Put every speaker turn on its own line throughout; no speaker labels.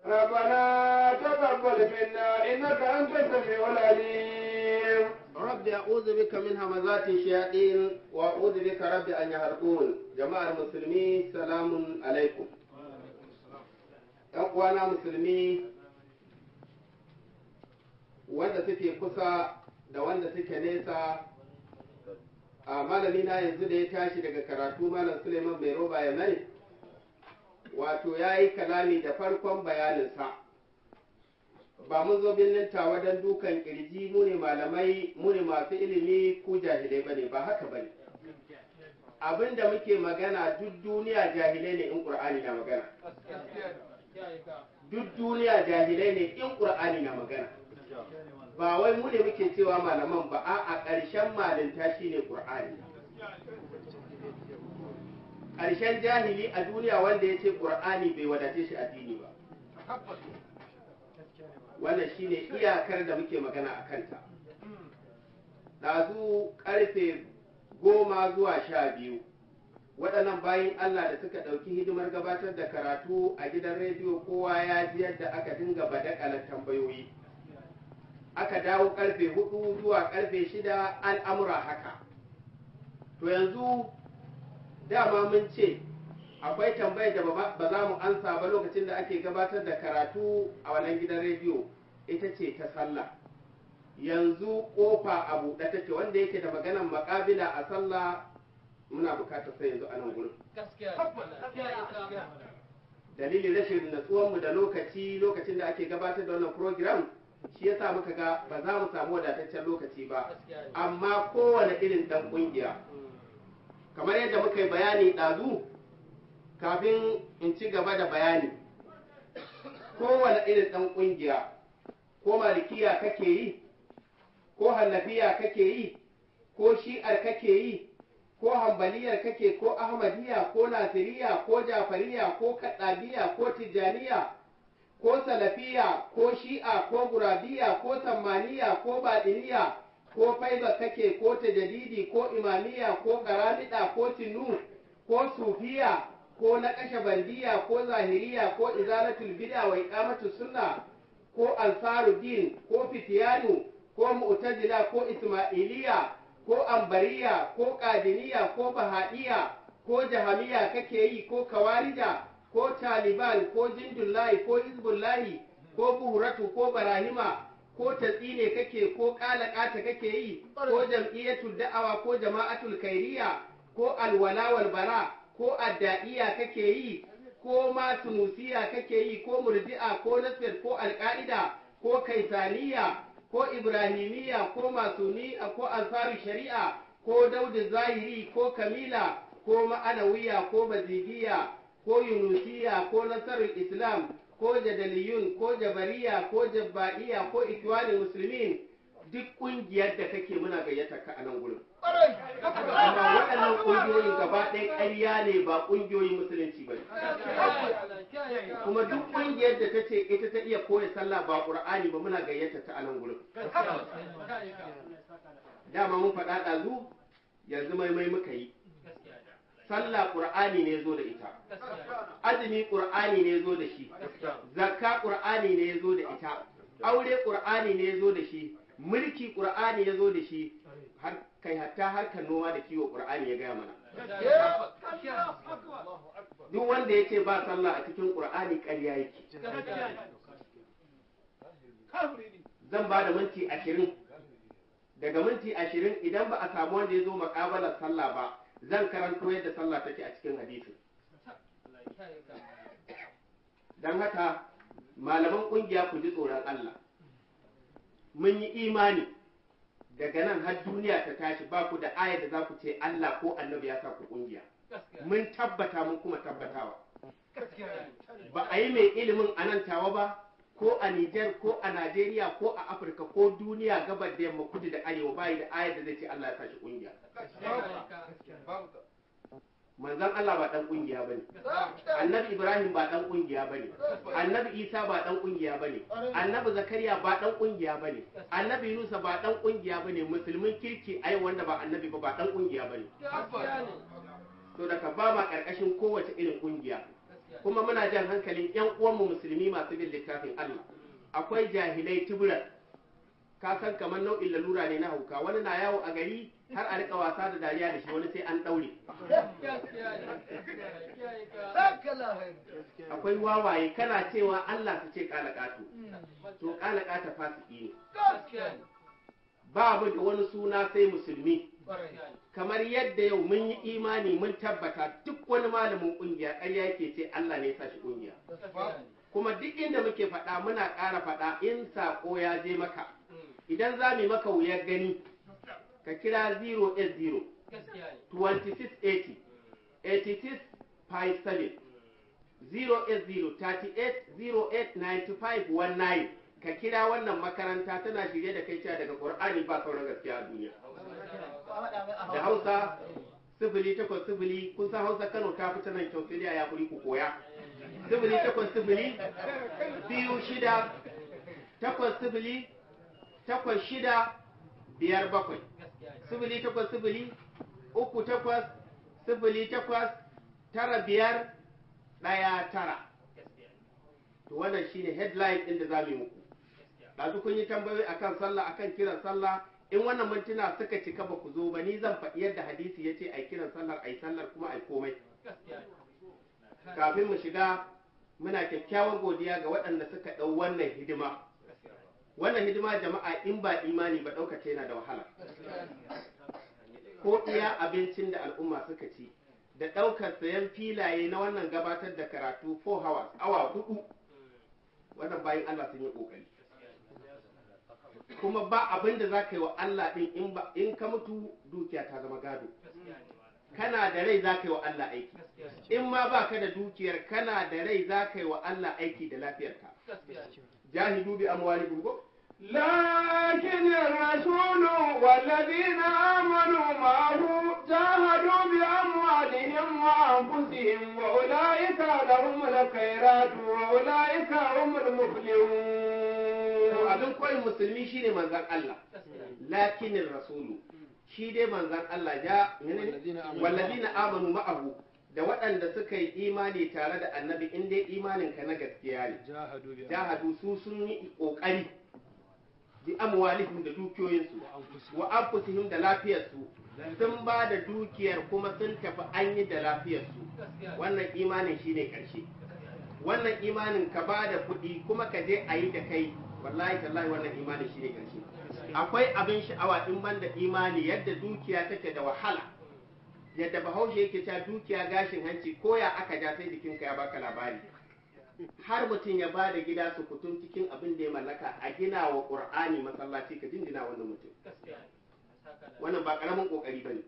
ربنا تقبل منا إنك أنت السميع العليم
رب أعوذ بك من همزات الشياطين وأعوذ بك رب أن يحرقون جماعة المسلمين سلام عليكم ‘Yan uwana musulmi wanda suke kusa da wanda suke nesa a malami na yanzu da ya tashi daga karatu malam Suleiman mai roba ya mai wato ya yi kalami da farkon bayaninsa ba mun zo birnin tawa don dukan kirji mu ne malamai mu ne masu ilimi ku jahilai bane ba haka bane abin da muke magana duk duniya jahilai ne in qur'ani na magana duk duniya jahilai ne in qur'ani na magana ba wai mu ne muke cewa malaman ba a a ƙarshen malinta shine qur'ani ƙarshen jahili a duniya wanda ya ce qur'ani bai wadace shi addini ba wannan shine iyakar da muke magana a kanta ɗazu ƙarfe goma zuwa sha biyu waɗannan bayan Allah da suka ɗauki hidimar gabatar da karatu a gidan rediyo kowa ya ji yadda aka dinga badakalar tambayoyi aka dawo ƙarfe hudu zuwa ƙarfe shida al'amura haka to yanzu dama mun ce akwai tambayar da ba za mu ansa ba lokacin da ake gabatar da karatu a wannan gidan rediyo ita ce ta sallah yanzu kofa a buɗe take wanda yake da maganan makabila a sallah muna bukatar sai yanzu a nan gurin dalilin rashin natsuwanmu da lokaci lokacin da ake gabatar da wannan program shi yasa muka ga ba za mu samu wadataccen lokaci ba amma kowane irin ɗan ƙungiya kamar yadda muka yi bayani ɗazu kafin in ci gaba da bayani kowane irin ɗan ƙungiya ko malikiya kake yi ko hannafiya kake yi ko shi'ar kake yi ko hambaliyar kake ko ahmadiyya ko nasiriya ko jafariya ko kaɗabiya ko tijjaniya ko salafiya ko shi'a ko gurabiya ko sammaniya ko baɗiniya ko faiba kake ko tajadidi ko imamiya ko karamida ko tinu ko sufiya ko na kashe bandiya ko zahiriya ko izalatul bid'a wa iqamatus sunna ko ansaruddin ko fitiyanu ko mu'tazila ko ismailiya ko ambariya ko qadiniya ko bahadiya ko jahamiya kake yi ko kawarija ko taliban ko jindullahi ko hizbullahi ko buhuratu ko barahima ko tatsine kake ko kalakata kake yi ko jam'iyyatul da'awa ko jama'atul kairiya ko alwala wal bara ko adda'iya kake yi ko ma tunusiya kake yi ko murji'a ko nasir ko alka'ida ko kaisaniya ko ibrahimiya ko masuniya ko ansaru shari'a ko daudu zahiri ko kamila ko ma'anawiya ko bazigiya ko yunusiya ko nasarul islam ko jadaliyun ko jabariya ko jabba'iya ko ikwanin musulmin duk kungiyar da kake muna gayyata ka a nan gurin amma waɗannan ƙungiyoyin gaba ɗaya ƙarya ne ba ƙungiyoyin musulunci ba kuma duk ƙungiyar da ta ce ita ta iya koya sallah ba ƙur'ani ba muna gayyata ta a nan gurin dama mun faɗa ɗazu yanzu maimai muka yi sallah ƙur'ani ne zo da ita azumi ƙur'ani ne zo da shi zakka ƙur'ani ne zo da ita aure ƙur'ani ne zo da shi mulki ƙur'ani ya zo da shi har kai hatta harkar noma da kiwo ƙur'ani ya gaya mana duk wanda ya ce ba sallah a cikin ƙur'ani ƙarya yake zan ba da minti ashirin daga minti ashirin idan ba a samu wanda ya zo maƙabalar sallah ba zan karanto yadda sallah take a cikin hadisin don haka malaman ƙungiya ku ji tsoron Allah mun yi imani daga nan har duniya ta tashi ba ku da ayar da za ku ce Allah ko annabi ya sa ku kungiya mun tabbata mun kuma tabbatawa ba a yi mai ilimin a nan tawa ba ko a Nijar ko a Najeriya ko a Afirka ko duniya gabar da yamma kudu da arewa bayi da ayar da zai ce Allah ya sa shi kungiya manzon Allah ba dan kungiya bane annabi Ibrahim ba dan kungiya bane annabi Isa ba dan kungiya bane annabi Zakariya ba dan kungiya bane annabi Yunusa ba dan kungiya bane musulmin kirki ai wanda ba annabi ba ba dan kungiya bane to daga ba ma karkashin kowace irin kungiya kuma muna jan hankalin yan uwanmu musulmi masu bin littafin Allah akwai jahilai tuburan ka san kamar nau'in lalura ne na hauka wani na yawo a gari har a rika wasa da dariya da shi wani sai an daure akwai wawaye kana cewa Allah su ce kala kato to kala kata fasiki ne ba mu da wani suna sai musulmi kamar yadda yau mun yi imani mun tabbata duk wani malamin kungiya ƙarya yake ce Allah ne ya sa shi kungiya kuma duk inda muke faɗa muna ƙara faɗa in saƙo ya je maka idan za mu yi maka wuyar gani ka kira 080 2680 8657 080 38 08 95 ka kira wannan makaranta tana shirye da kai cewa daga Qur'ani ba sauran gaskiya a duniya da Hausa sifili takwas sifili kun san Hausa Kano ta fita nan kyau sai ya kuri ku koya sifili takwas sifili biyu shida takwas sifili takwas shida biyar bakwai sifili takwas sifili uku takwas sifili takwas tara biyar ɗaya tara to wannan shine headline ɗin da za mu yi muku ɗazu kun yi tambayoyi akan sallah akan kiran sallah in wannan mintuna suka cika ba ku zo ba ni zan faɗi yadda hadisi ya ce ai kiran sallar ai sallar kuma ai komai kafin mu shiga muna kyakkyawar godiya ga waɗanda suka ɗau wannan hidima wannan hidima jama'a in ba imani ba ɗaukace yana da wahala ko iya abincin da al'umma suka ci da ɗaukar sayan filaye na wannan gabatar da karatu 4 hours awa hudu wannan bayan Allah sun yi ƙoƙari kuma ba abin da za ka yi wa Allah ɗin in ka mutu dukiya ta zama gado kana da rai za ka yi wa Allah aiki in ma ba ka da dukiyar kana da rai za ka yi wa Allah aiki da lafiyarka jahidu bi amwalikum ko
لكن الرسول والذين آمنوا معه جاهدوا بأموالهم وأنفسهم وأولئك لهم الخيرات وأولئك هم المفلحون
abin koyin musulmi shine manzan Allah lakinin rasulu shi dai manzan Allah ja wallazina amanu ma'ahu da waɗanda suka yi imani tare da annabi in dai imaninka na gaskiya ne jahadu su sun yi ƙoƙari bi amwalihim da dukiyoyinsu wa anfusihim da lafiyarsu sun ba da dukiyar kuma sun tafi an yi da lafiyarsu wannan imanin shine ƙarshe wannan imanin ka ba da kuɗi kuma ka je a yi da kai wallahi tallahi wannan imanin shine ƙarshe akwai abin sha'awa in ban da imani yadda dukiya take da wahala yadda bahaushe yake cewa dukiya gashin hanci ko ya aka ja sai jikinka ya baka labari har mutum ya ba da gida su kutum cikin abin da ya mallaka a gina wa ƙur'ani masallaci ka jinjina wannan mutum wannan ba ƙaramin ƙoƙari ba ne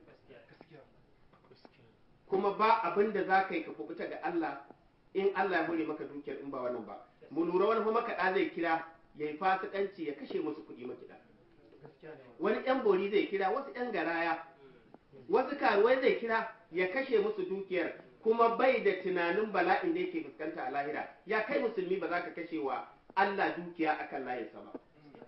kuma ba abin da za ka yi ka kubuta ga Allah in Allah ya hore maka dukiyar in ba wannan ba mu lura wani kuma makaɗa zai kira ya yi fasikanci ya kashe musu kuɗi makiɗa wani ƴan bori zai kira wasu ƴan garaya wasu karuwai zai kira ya kashe musu dukiyar kuma bai da tunanin bala'in da yake fuskanta a lahira ya kai musulmi ba za ka kashe wa Allah dukiya akan layinsa ba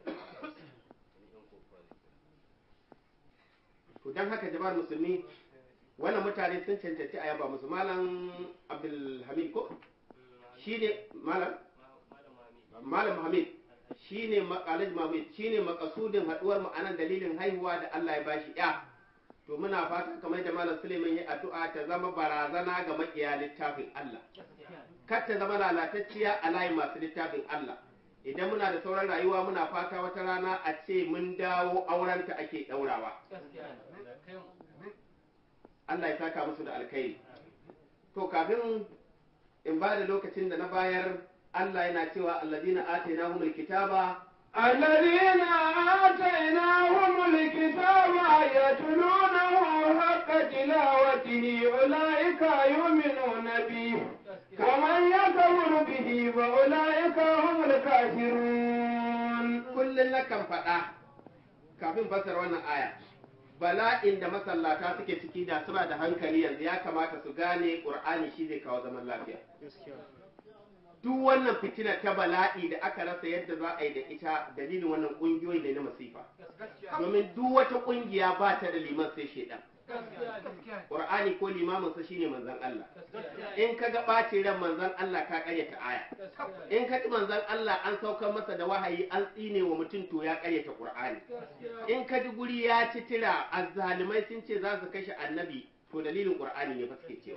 to don haka jama'ar musulmi wannan mutane sun cancanci a yaba musu malam abdulhamid ko shine malam malam hamid shine makalaj mamid shine makasudin haduwar mu anan dalilin haihuwa da Allah ya bashi ya to muna fata kamar da malam Suleiman ya addu'a ta zama barazana ga makiya littafin Allah kar ta zama lalatacciya a layin masu littafin Allah idan muna da sauran rayuwa muna fata wata rana a ce mun dawo aurenta ake daurawa Allah ya saka musu da alkhairi to kafin in ba da lokacin da na bayar Allah yana cewa alladina atainahumul kitaba
الذين آتيناهم الكتاب يتلونه حق تلاوته أولئك يؤمنون به ومن يكفر به فأولئك هم الكافرون
kullum nakan faɗa kafin fasar wannan aya bala'in da masallata suke ciki da suna da hankali yanzu ya kamata su gane ƙur'ani shi zai kawo zaman lafiya duk wannan fitina ta bala'i da aka rasa yadda za a yi da ita dalilin wannan ƙungiyoyi ne na masifa domin duk wata ƙungiya ba ta da liman sai shaidan qur'ani ko limamin sa shine manzon Allah in ka ga ɓacin ran manzon Allah ka karyata aya in ka ji manzon Allah an saukar masa da wahayi an tsine wa mutum to ya karyata qur'ani in ka ji guri ya ci tira azzalimai sun ce za su kashe annabi to dalilin qur'ani ne ba suke cewa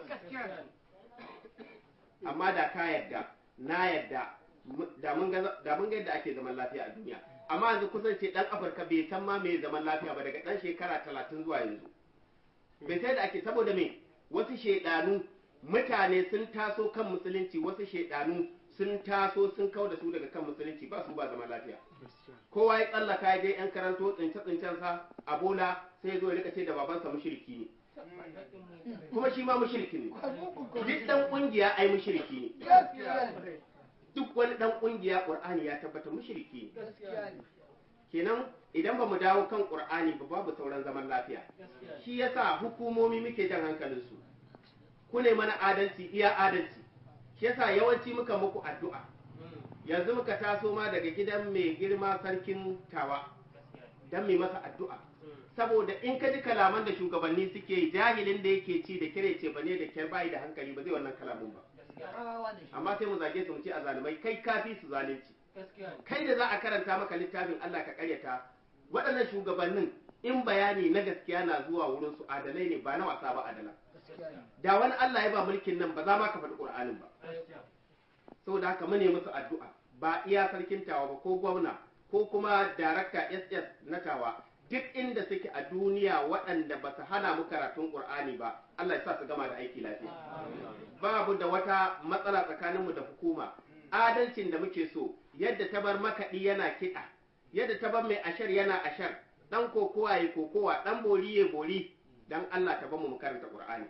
amma da ka yadda na yadda da mun ga da mun ga yadda ake zaman lafiya a duniya amma yanzu kusan ce dan afirka bai san ma me zaman lafiya ba daga dan shekara talatin zuwa yanzu bai sai da ake saboda me wasu shaidanu mutane sun taso kan musulunci wasu shaidanu sun taso sun kau da su daga kan musulunci ba su ba zaman lafiya kowa ya tsallaka ya je yan karanto tsince tsincen sa a bola sai ya zo ya rika ce da babansa mushriki ne kuma shi ma mushriki ne duk dan kungiya ai mushriki ne duk wani dan kungiya qur'ani ya tabbata mushriki ne kenan idan ba mu dawo kan qur'ani ba babu sauran zaman lafiya shi yasa hukumomi muke jan hankalin su ku ne mana adalci iya adalci shi yasa yawanci muka muku addu'a yanzu muka taso ma daga gidan mai girma sarkin tawa dan mai masa addu'a saboda in ka ji kalaman da shugabanni suke yi jahilin da yake ci da kire ce bane da kyar bayi da hankali ba zai wannan kalamun ba amma sai mu zage su mu ce a zalimai kai kafi su zalunci kai da za a karanta maka littafin Allah ka karyata waɗannan shugabannin in bayani na gaskiya na zuwa wurin su adalai ne ba na wasa ba adala da wani Allah ya ba mulkin nan ba za ma ka faɗi Qur'anin ba saboda haka mune musu addu'a ba iya sarkin tawa ba ko gwamna ko kuma darakta SS na tawa duk inda suke a duniya waɗanda ba su hana mu karatun Qur'ani ba Allah ya sa su gama da aiki lafiya babu da wata matsala tsakaninmu da hukuma adalcin da muke so yadda ta bar makaɗi yana kiɗa yadda ta bar mai ashar yana ashar dan kokowa ya kokowa dan bori ya bori dan Allah ta bamu mu karanta Qur'ani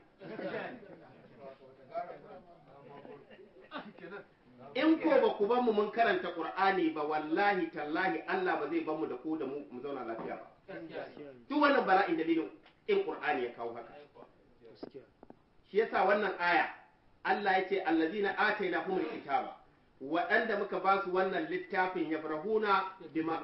in ko ba ku bamu mun karanta Qur'ani ba wallahi tallahi Allah ba zai bamu da ku da mu mu zauna lafiya ba duk wannan bala'in dalilin in Qur'ani ya kawo haka shi yasa wannan aya Allah ya ce allazina atainahumul kitaba waɗanda muka ba su wannan littafin ya farahuna bima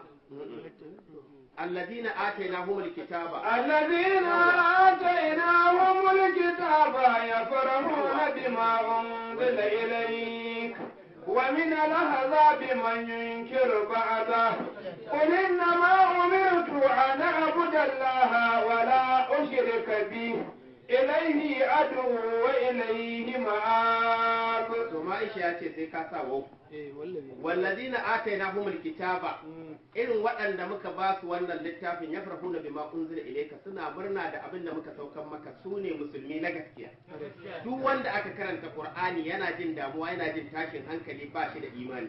الذين آتيناهم الكتاب
الذين آتيناهم الكتاب يفرحون بما أنزل إليك ومن الأحزاب من ينكر بعضه قل إنما أمرت أن أعبد الله ولا أشرك به إليه أدعو وإليه مآب
ثم إيش sai ka sa wau wallazina atainahumul kitaba irin waɗanda muka ba su wannan littafin ya farhuna bima unzila ilayka suna murna da abin da muka saukan maka su ne musulmi na gaskiya duk wanda aka karanta qur'ani yana jin damuwa yana jin tashin hankali ba shi da imani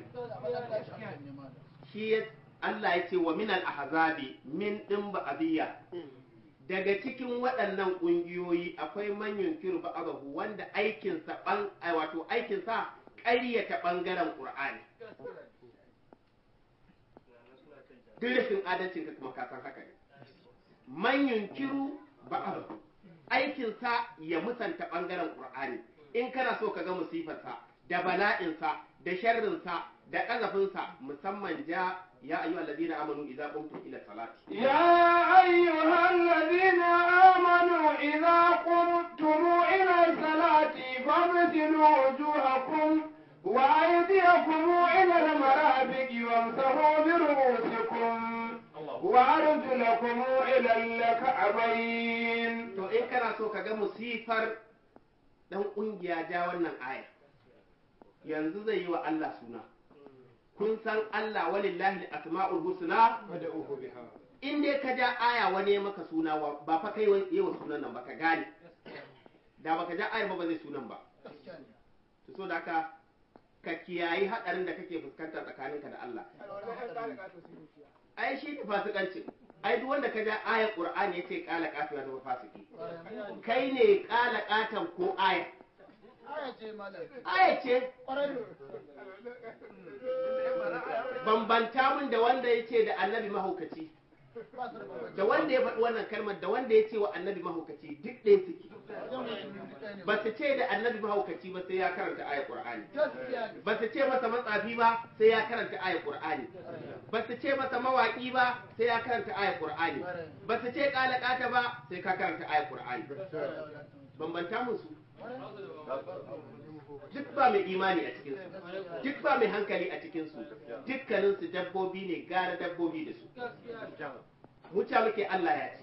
shi Allah ya ce wa minal ahzabi min din ba'diyya daga cikin waɗannan ƙungiyoyi akwai manyan kirba abahu wanda aikinsa ban wato aikinsa ƙaryata ɓangaren ƙur'ani duk rashin adalcin ka kuma kasan haka ne manyan kiru ba abahu aikinsa ya musanta ɓangaren ƙur'ani in kana so ka ga musifarsa da bala'insa da sharrinsa da ƙazafinsa musamman ja يا أيها الذين آمنوا إذا قمتم إلى الصلاة
يا أيها الذين آمنوا إذا قمتم إلى الصلاة فاغسلوا وجوهكم وأيديكم إلى المرافق وامسحوا برؤوسكم وأرجلكم إلى الكعبين
to in kana so ka ga musifar dan kungiya ja wannan aya yanzu zai yi wa Allah suna kun san Allah walillahi asma'ul husna in dai ka ja aya wani ya maka suna ba fa kai yawa sunan nan ba ka gane da baka ja ayar ba ba zai sunan ba to so da ka ka kiyayi hadarin da kake fuskanta tsakaninka da Allah ai shi ne fasikanci ai duk wanda ka ja ayar qur'ani yace kala kafin ya zama fasiki kai ne kala katan ko aya aya ce bambanta mun da wanda ya ce da annabi mahaukaci da wanda ya faɗi wannan kalmar da wanda ya ce wa annabi mahaukaci duk ɗaya suke ba su ce da annabi mahaukaci ba sai ya karanta ayar qur'ani ba su ce masa matsafi ba sai ya karanta ayar qur'ani ba su ce masa mawaki ba sai ya karanta ayar qur'ani ba su ce kalakata ba sai ka karanta ayar qur'ani bambanta musu duk ba mai imani a cikin su duk ba mai hankali a cikin su dukkanin su dabbobi ne gara dabbobi da su muta muke Allah ya ce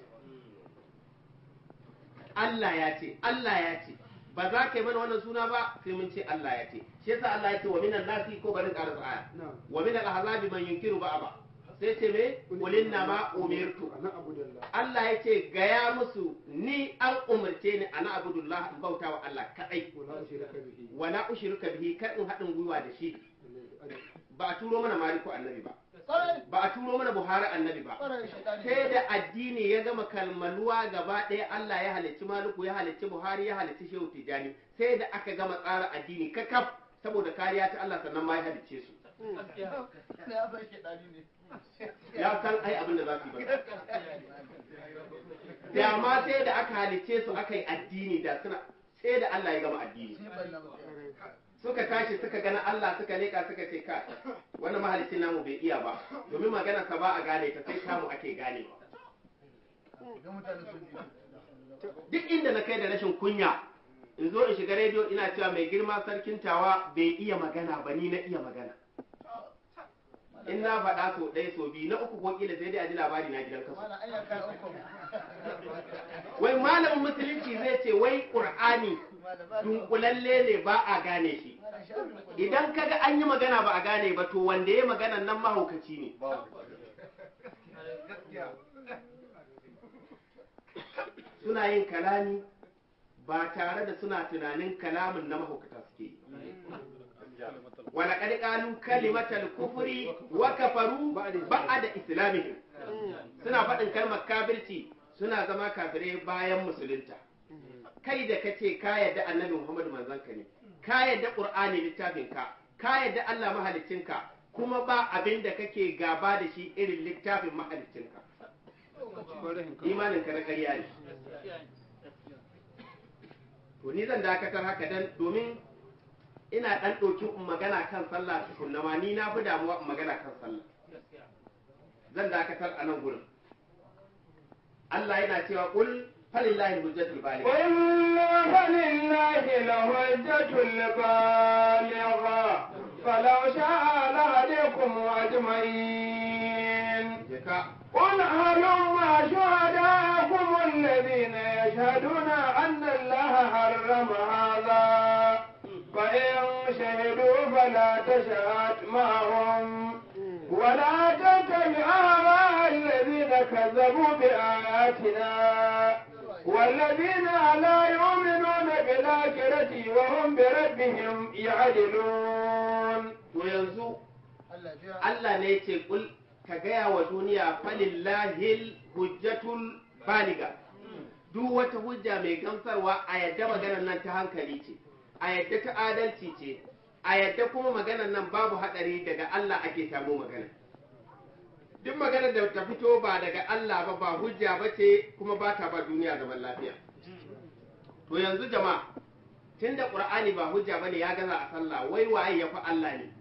Allah ya ce Allah ya ce ba za ka yi mana wannan suna ba sai mun ce Allah ya ce shi yasa Allah ya ce wa minan nasi ko barin ƙarar aya wa minal ahzabi man yunkiru ba'aba sai ce me kulinna ma umirtu Allah ya ce gaya musu ni an umarce ni ana abudullah in bauta wa Allah kadai wala ushrika bihi kar in haɗin gwiwa da shi ba a turo mana maliku annabi ba ba a turo mana buhari annabi ba sai da addini ya gama kalmaluwa gaba ɗaya Allah ya halicci maliku ya halicci buhari ya halicci shehu tijani sai da aka gama tsara addini kakaf saboda kariya ta Allah sannan ma ya halicce su ya san ai abin da za su yi ba da ma sai da aka halicce su aka yi addini da suna sai da Allah ya gama addini suka tashi suka gana Allah suka leka suka ce ka wannan mahalicin namu bai iya ba domin magana ka ba a gane ta sai kamu ake gane duk inda na kai da rashin kunya in zo in shiga rediyo ina cewa mai girma sarkin tawa bai iya magana ba ni na iya magana in na faɗa so ɗaya so biyu na uku ko kila sai dai a ji labari na gidan kasu wai malamin musulunci zai ce wai ƙur'ani dunkulalle ne ba a gane shi idan kaga an yi magana ba a gane ba to wanda ya magana nan mahaukaci ne suna yin kalami ba tare da suna tunanin kalamin na mahaukata suke yi ولقد قالوا كلمة الكفر وكفروا بعد إسلامهم suna faɗin kalmar kafirci suna zama kafirai bayan musulunta kai da kace ka yadda annabi Muhammad manzon ka ne ka yadda Qur'ani littafin ka ka yadda Allah mahalicin ka kuma ba abin da kake gaba da shi irin littafin mahalicin ka imanin ka na ƙarya ne to ni zan dakatar haka dan domin ina ɗan ɗauki in magana kan sallah tukunna ma ni na fi damuwa in magana kan sallah zan dakatar a nan gurin Allah yana cewa kul falillahi hujjatul baligh
قل فلله الحجة البالغة فلو شاء لهديكم أجمعين
jaka
قل هلم شهداءكم الذين يشهدون أن الله حرم هذا فإن شهدوا فلا تشهد معهم ولا تتبع أهواء الذين كذبوا بآياتنا والذين لا يؤمنون بالآخرة وهم بربهم يعدلون
to yanzu Allah ne yace kul ka gaya wa duniya falillahil hujjatul baliga duk wata hujja mai gamsarwa a yadda maganar nan ta hankali ce a yadda ta adalci ce a yadda kuma maganar nan babu hadari daga Allah ake samu magana duk maganar da ta fito ba daga Allah ba ba hujja ba ce kuma ba ta ba duniya zaman lafiya to yanzu jama'a tunda qur'ani ba hujja bane ya gaza a sallah wai waye ya fi Allah ne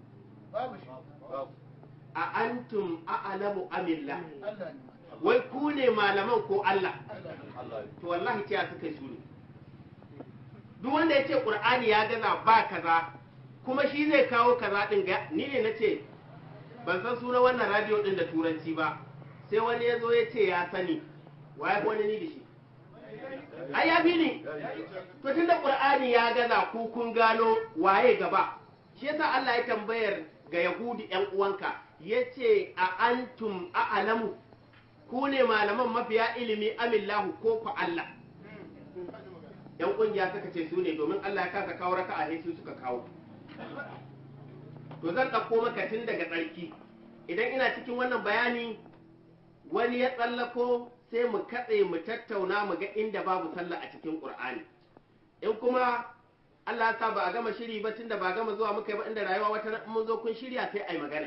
a antum a'lamu amillah wai ku ne malaman ko Allah to wallahi ce suka yi su ne duk wanda ya ce qur'ani ya gaza ba kaza kuma shi zai kawo kaza din ga ni ne na ce ban san sunan wannan radio din da turanci ba sai wani ya zo ya ce ya sani waye wani ni da shi ai ya fi ni to tunda qur'ani ya gaza ku kun gano waye gaba shi yasa Allah ya tambayar ga yahudi yan uwanka yace a antum a'lamu ku ne malaman mafiya ilimi amillahu ko ku Allah yan kungiya suka ce su ne domin Allah ya kasa kawo raka a su suka kawo to zan ɗauko maka tun daga tsarki idan ina cikin wannan bayani wani ya tsallako sai mu katse mu tattauna mu ga inda babu sallah a cikin Qur'ani in kuma Allah ya sa ba a gama shiri ba tunda ba a gama zuwa muka yi ba inda rayuwa wata ran mun zo kun shirya sai ai magana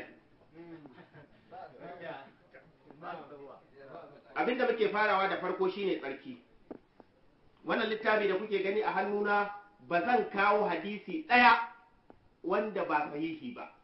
abinda muke farawa da farko shine tsarki wannan littafi da kuke gani a hannuna ba zan kawo hadisi ɗaya wanda ba sahihi ba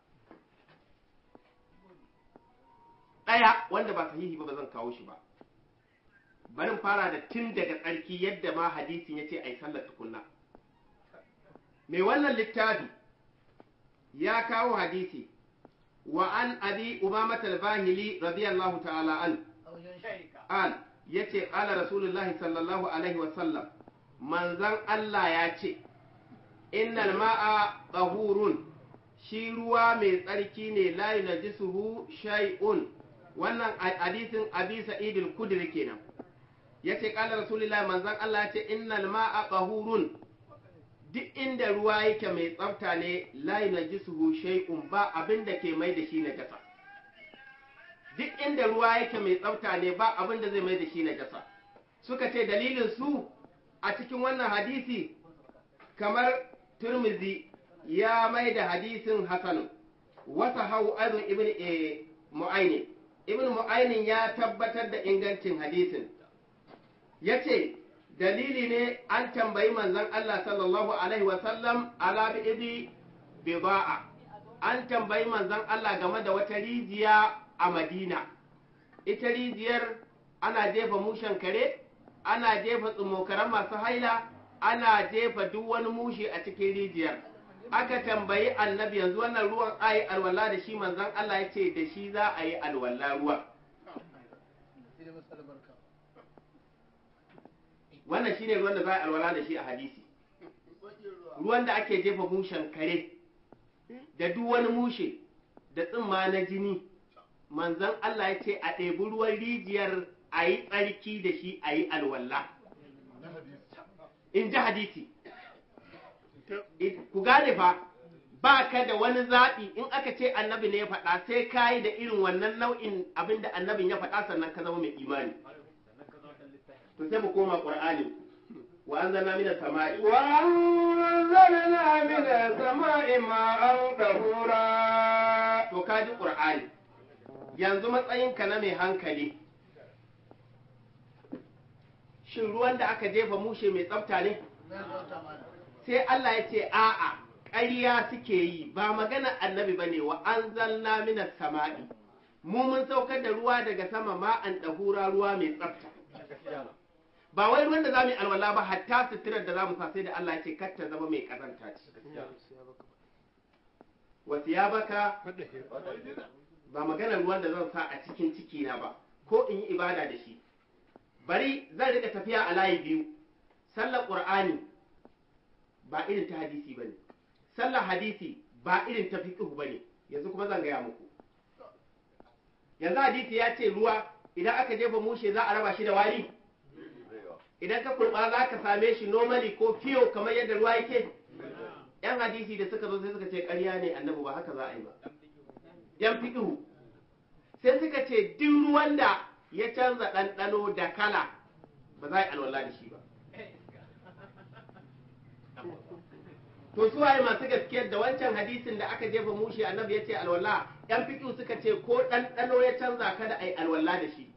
ɗaya wanda ba sahihi ba ba zan kawo shi ba bari fara da tun daga tsarki yadda ma hadisin ya ce a yi sallar tukunna mai wannan littafi ya kawo hadisi wa an abi umamata al-bahili radiyallahu ta'ala an an yace qala rasulullahi sallallahu alaihi wa sallam manzan Allah ya ce innal ma'a tahurun shi ruwa mai tsarki ne la yunajisuhu shay'un wannan hadisin abi sa'id al-kudri kenan yace qala rasulullahi manzan Allah ya ce innal ma'a tahurun duk inda ruwa yake mai tsafta ne la yunajisuhu shay'un ba abin da ke mai da shi najasa duk inda ruwa yake mai tsafta ne ba abin da zai mai da shi najasa suka ce dalilin su a cikin wannan hadisi kamar turmizi ya mai da hadisin hasan wasa hau azun ibn mu'aini ibn mu'ainin ya tabbatar da ingancin hadisin ya ce dalili ne an tambayi manzon Allah sallallahu alaihi wasallam ala bi'idi bida'a an tambayi manzon Allah game da wata rijiya a Madina ita rijiyar ana jefa mushen kare ana jefa tsumokaran masu haila ana jefa duk wani mushe a cikin rijiyar aka tambayi annabi yanzu wannan ruwan ayi alwala da shi manzon Allah ya ce da shi za a yi alwala ruwa wannan shine ruwan da za a alwala da shi a hadisi ruwan da ake jefa mushen kare da duk wani mushe da tsimma na jini manzon Allah ya ce a ɗebi ruwan rijiyar a yi tsarki da shi a yi alwala in ji hadisi ku gane fa ba ka da wani zaɓi in aka ce annabi ne ya faɗa sai ka yi da irin wannan nau'in abin da annabin ya faɗa sannan ka zama mai imani to sai mu koma qur'ani wa anzalna minas sama'i
wa anzalna minas sama'i ma'an tahura
to ka ji qur'ani yanzu matsayinka na mai hankali shin ruwan da aka jefa mushe mai tsafta ne sai Allah ya ce a'a ƙarya suke yi ba magana annabi bane wa anzalna minas sama'i mu mun saukar da ruwa daga sama ma'an ɗahura ruwa mai tsafta ba wai ruwan da za mu yi alwala ba hatta suturar da za mu sa sai da Allah ya ce kar ta zama mai kazanta ce wasu ya baka ba maganar ruwan da zan sa a cikin ciki na ba ko in yi ibada da shi bari zan rika tafiya a layi biyu sallar qur'ani ba irin ta hadisi bane sallar hadisi ba irin ta fiqh bane yanzu kuma zan gaya muku yanzu hadisi ya ce ruwa idan aka jefa mushe za a raba shi da wari idan ka kurba za ka same shi normally ko fiyo kamar yadda ruwa yake yan hadisi da suka zo sai suka ce ƙarya ne annabi ba haka za a yi ba yan fiƙihu sai suka ce duk ruwan da ya canza ɗanɗano da kala ba za a yi alwala da shi ba to su waye masu gaskiyar da wancan hadisin da aka jefa mushi annabi ya ce alwala yan fiƙihu suka ce ko ɗanɗano ya canza kada a yi alwala da shi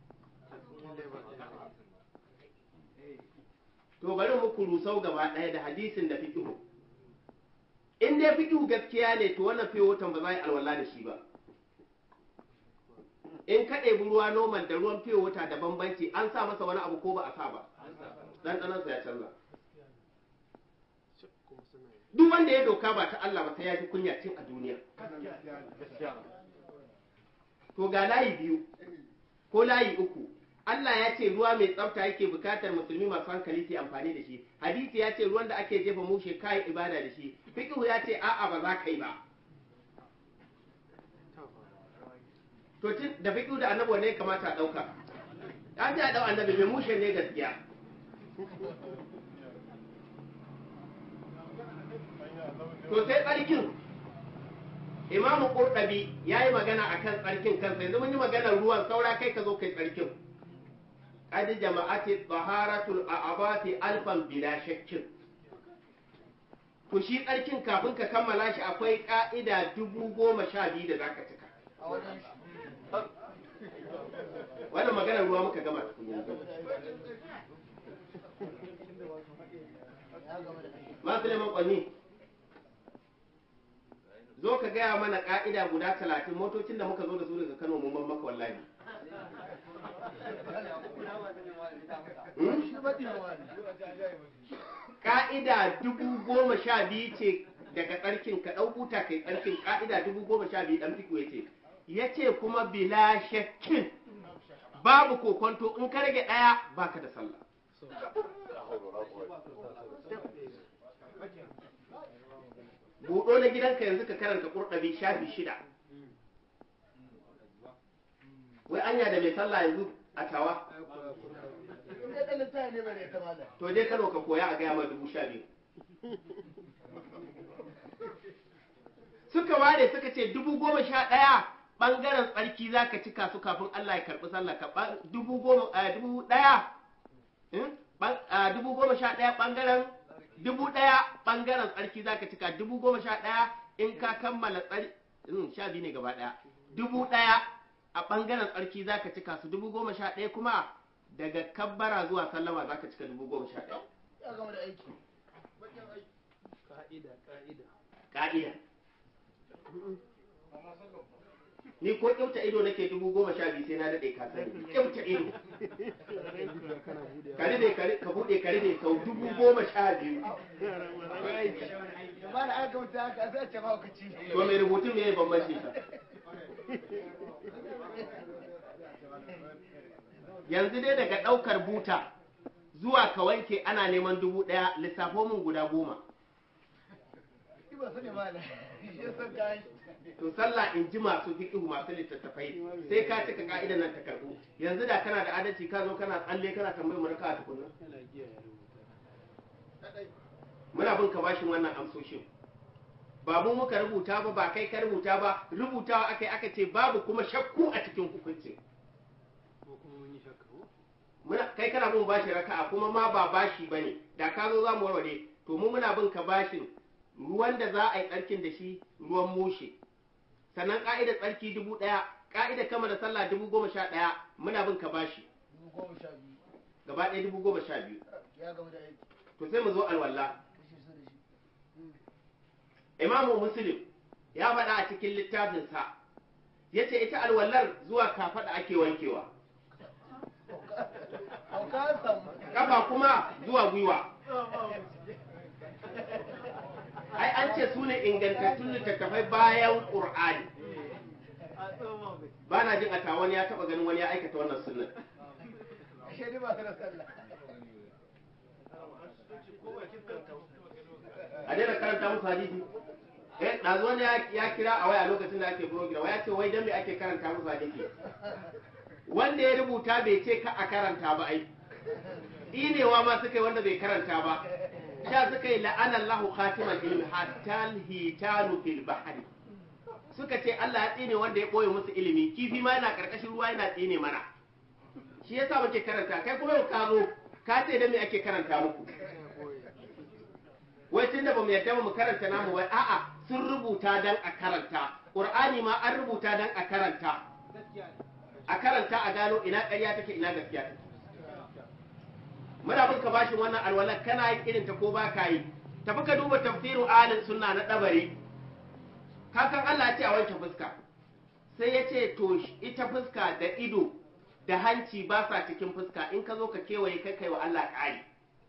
to bari muku rusau gaba ɗaya da hadisin da fiƙihu in dai fiƙihu gaskiya ne to wannan fiye watan ba za a yi alwala da shi ba in ka ɗebi ruwa noman da ruwan fiye wata da bambanci an sa masa wani abu ko ba a sa ba ɗanɗanansa ya canza duk wanda ya doka ba ta Allah ba sai ya ji kunya cin a duniya to ga layi biyu ko layi uku Allah ya ce ruwa mai tsafta yake bukatar musulmi masu hankali su amfani da shi hadisi ya ce ruwan da ake jefa mushe kai ibada da shi fiqhu ya ce a'a ba za ka yi ba to tun da fiqhu da annabi ne kamata a dauka an ce a dau annabi mai mushe ne gaskiya to sai tsarkin imamu qurtubi yayi magana akan tsarkin kansa yanzu mun yi maganar ruwan saura kai ka zo kai tsarkin qad jama'ati taharatul a'abati alfan bila shakkin ku shi tsarkin kafin ka kammala shi akwai ka'ida dubu goma sha biyu da zaka cika wannan maganar ruwa muka gama tukun yanzu masu neman kwanni zo ka gaya mana ka'ida guda talatin motocin da muka zo da su daga kano mun ban maka wallahi Hmm? ka'ida dubu goma sha biyu ce daga tsarkin ka ɗau buta kai tsarkin ka'ida dubu goma sha biyu ɗan fiku ya ce ya ce kuma bila shakkin babu kokonto in ka rage ɗaya baka da sallah buɗo na gidanka yanzu ka karanta ƙurɗabi shafi shida wai anya da mai sallah yanzu a tawa to je kano ka koya a gaya ma dubu sha biyu suka ware suka ce dubu goma sha ɗaya ɓangaren tsarki za ka cika su kafin Allah ya karɓi sallah ka ɓan- dubu goma a dubu ɗaya hmm? Ɓan- a dubu goma sha ɗaya ɓangaren dubu ɗaya ɓangaren tsarki za ka cika dubu goma sha ɗaya in ka kammala tsari hmm, sha biyu ne gaba ɗaya dubu ɗaya a ɓangaren tsarki za ka cika su dubu goma sha ɗaya kuma daga kabbara zuwa sallama za ka cika dubu goma sha ɗaya ka'ida ni ko kyauta ido nake dubu goma sha biyu sai na daɗe ka sani kyauta ido ka ride ka ri- ka buɗe ka ride sau dubu goma sha biyu to mai rubutun me ya bambanci sa yanzu dai daga ɗaukar buta zuwa ka wanke ana neman dubu ɗaya lissafo min guda goma to sallah in ji masu fiƙihu masu littattafai sai ka cika ka'idan nan ta karɓu yanzu da kana da adalci ka zo kana tsalle kana tambayar mu raka a tukunna muna bin ka bashin wannan amsoshin ba mu muka rubuta ba ba kai ka rubuta ba rubutawa aka yi aka ce babu kuma shakku a cikin hukuncin muna kai kana bin bashi raka'a kuma ma ba bashi bane da ka zo za mu warware to mu muna bin ka bashin ruwan da za a yi tsarkin da shi ruwan mushe sannan ka'idar tsarki dubu ɗaya ka'idar kama da sallah dubu goma sha ɗaya muna bin ka bashi gaba ɗaya dubu goma sha biyu to sai mu zo alwala imamu muslim ya faɗa a cikin littafinsa ya ce ita alwallar zuwa kafaɗa ake wankewa kafa kuma zuwa gwiwa ai an ce su ne ingantattun littattafai bayan ƙur'ani ba na jin a tawon ya taɓa ganin wani ya aikata wannan sunan a daina karanta musu hadisi eh ɗazu wani ya- ya kira a waya lokacin da ake program ya ce wai dan me ake karanta musu hadisi wanda ya rubuta bai ce ka a karanta ba ai inewa ma suka yi wanda bai karanta ba sha suka yi la'ana Allahu khatimal ilmi hatta hitanu fil bahri suka ce Allah ya tsine wanda ya boye musu ilimi kifi ma yana karkashin ruwa yana tsine mana shi yasa muke karanta kai kuma yau ka zo ka ce da me ake karanta muku wai tun da bamu yadda ba mu karanta namu wai a'a sun rubuta dan a karanta qur'ani ma an rubuta dan a karanta a karanta a gano ina ƙarya take ina gaskiya take muna bin ka bashin wannan alwalar kana yin irin ta ko ba ka yi tafi ka duba tafsirin alin sunna na dabari kakan Allah ya ce a wanke fuska sai ya ce to sh- ita fuska da ido da hanci ba sa cikin fuska in ka zo ka kewaye kai kai wa Allah ƙari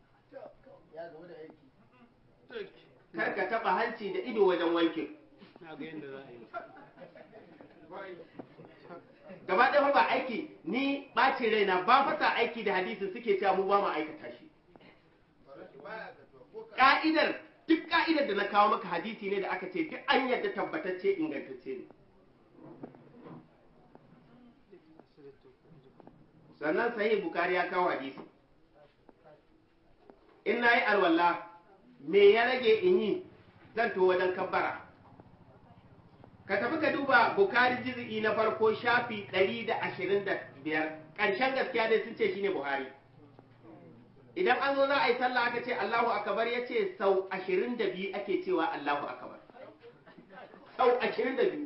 kar ka taɓa hanci da ido wajen wanke gaba ɗaya fa ba aiki ni ɓacin raina ba fasa aiki da hadisin suke cewa mu ba mu aikata shi ka'idar duk ka'idar da na kawo maka hadisi ne da aka ce duk an yarda tabbatacce ingantacce ne sannan sahih bukari ya kawo hadisi in na yi alwala me ya rage in yi zan to wajen kabbara ka tafi ka duba bukari jizi'i na farko shafi 125 ƙarshen gaskiya dai sun ce shine buhari idan an zo za a yi sallah aka ce allahu akabar ya ce sau 22 ake cewa allahu akabar sau 22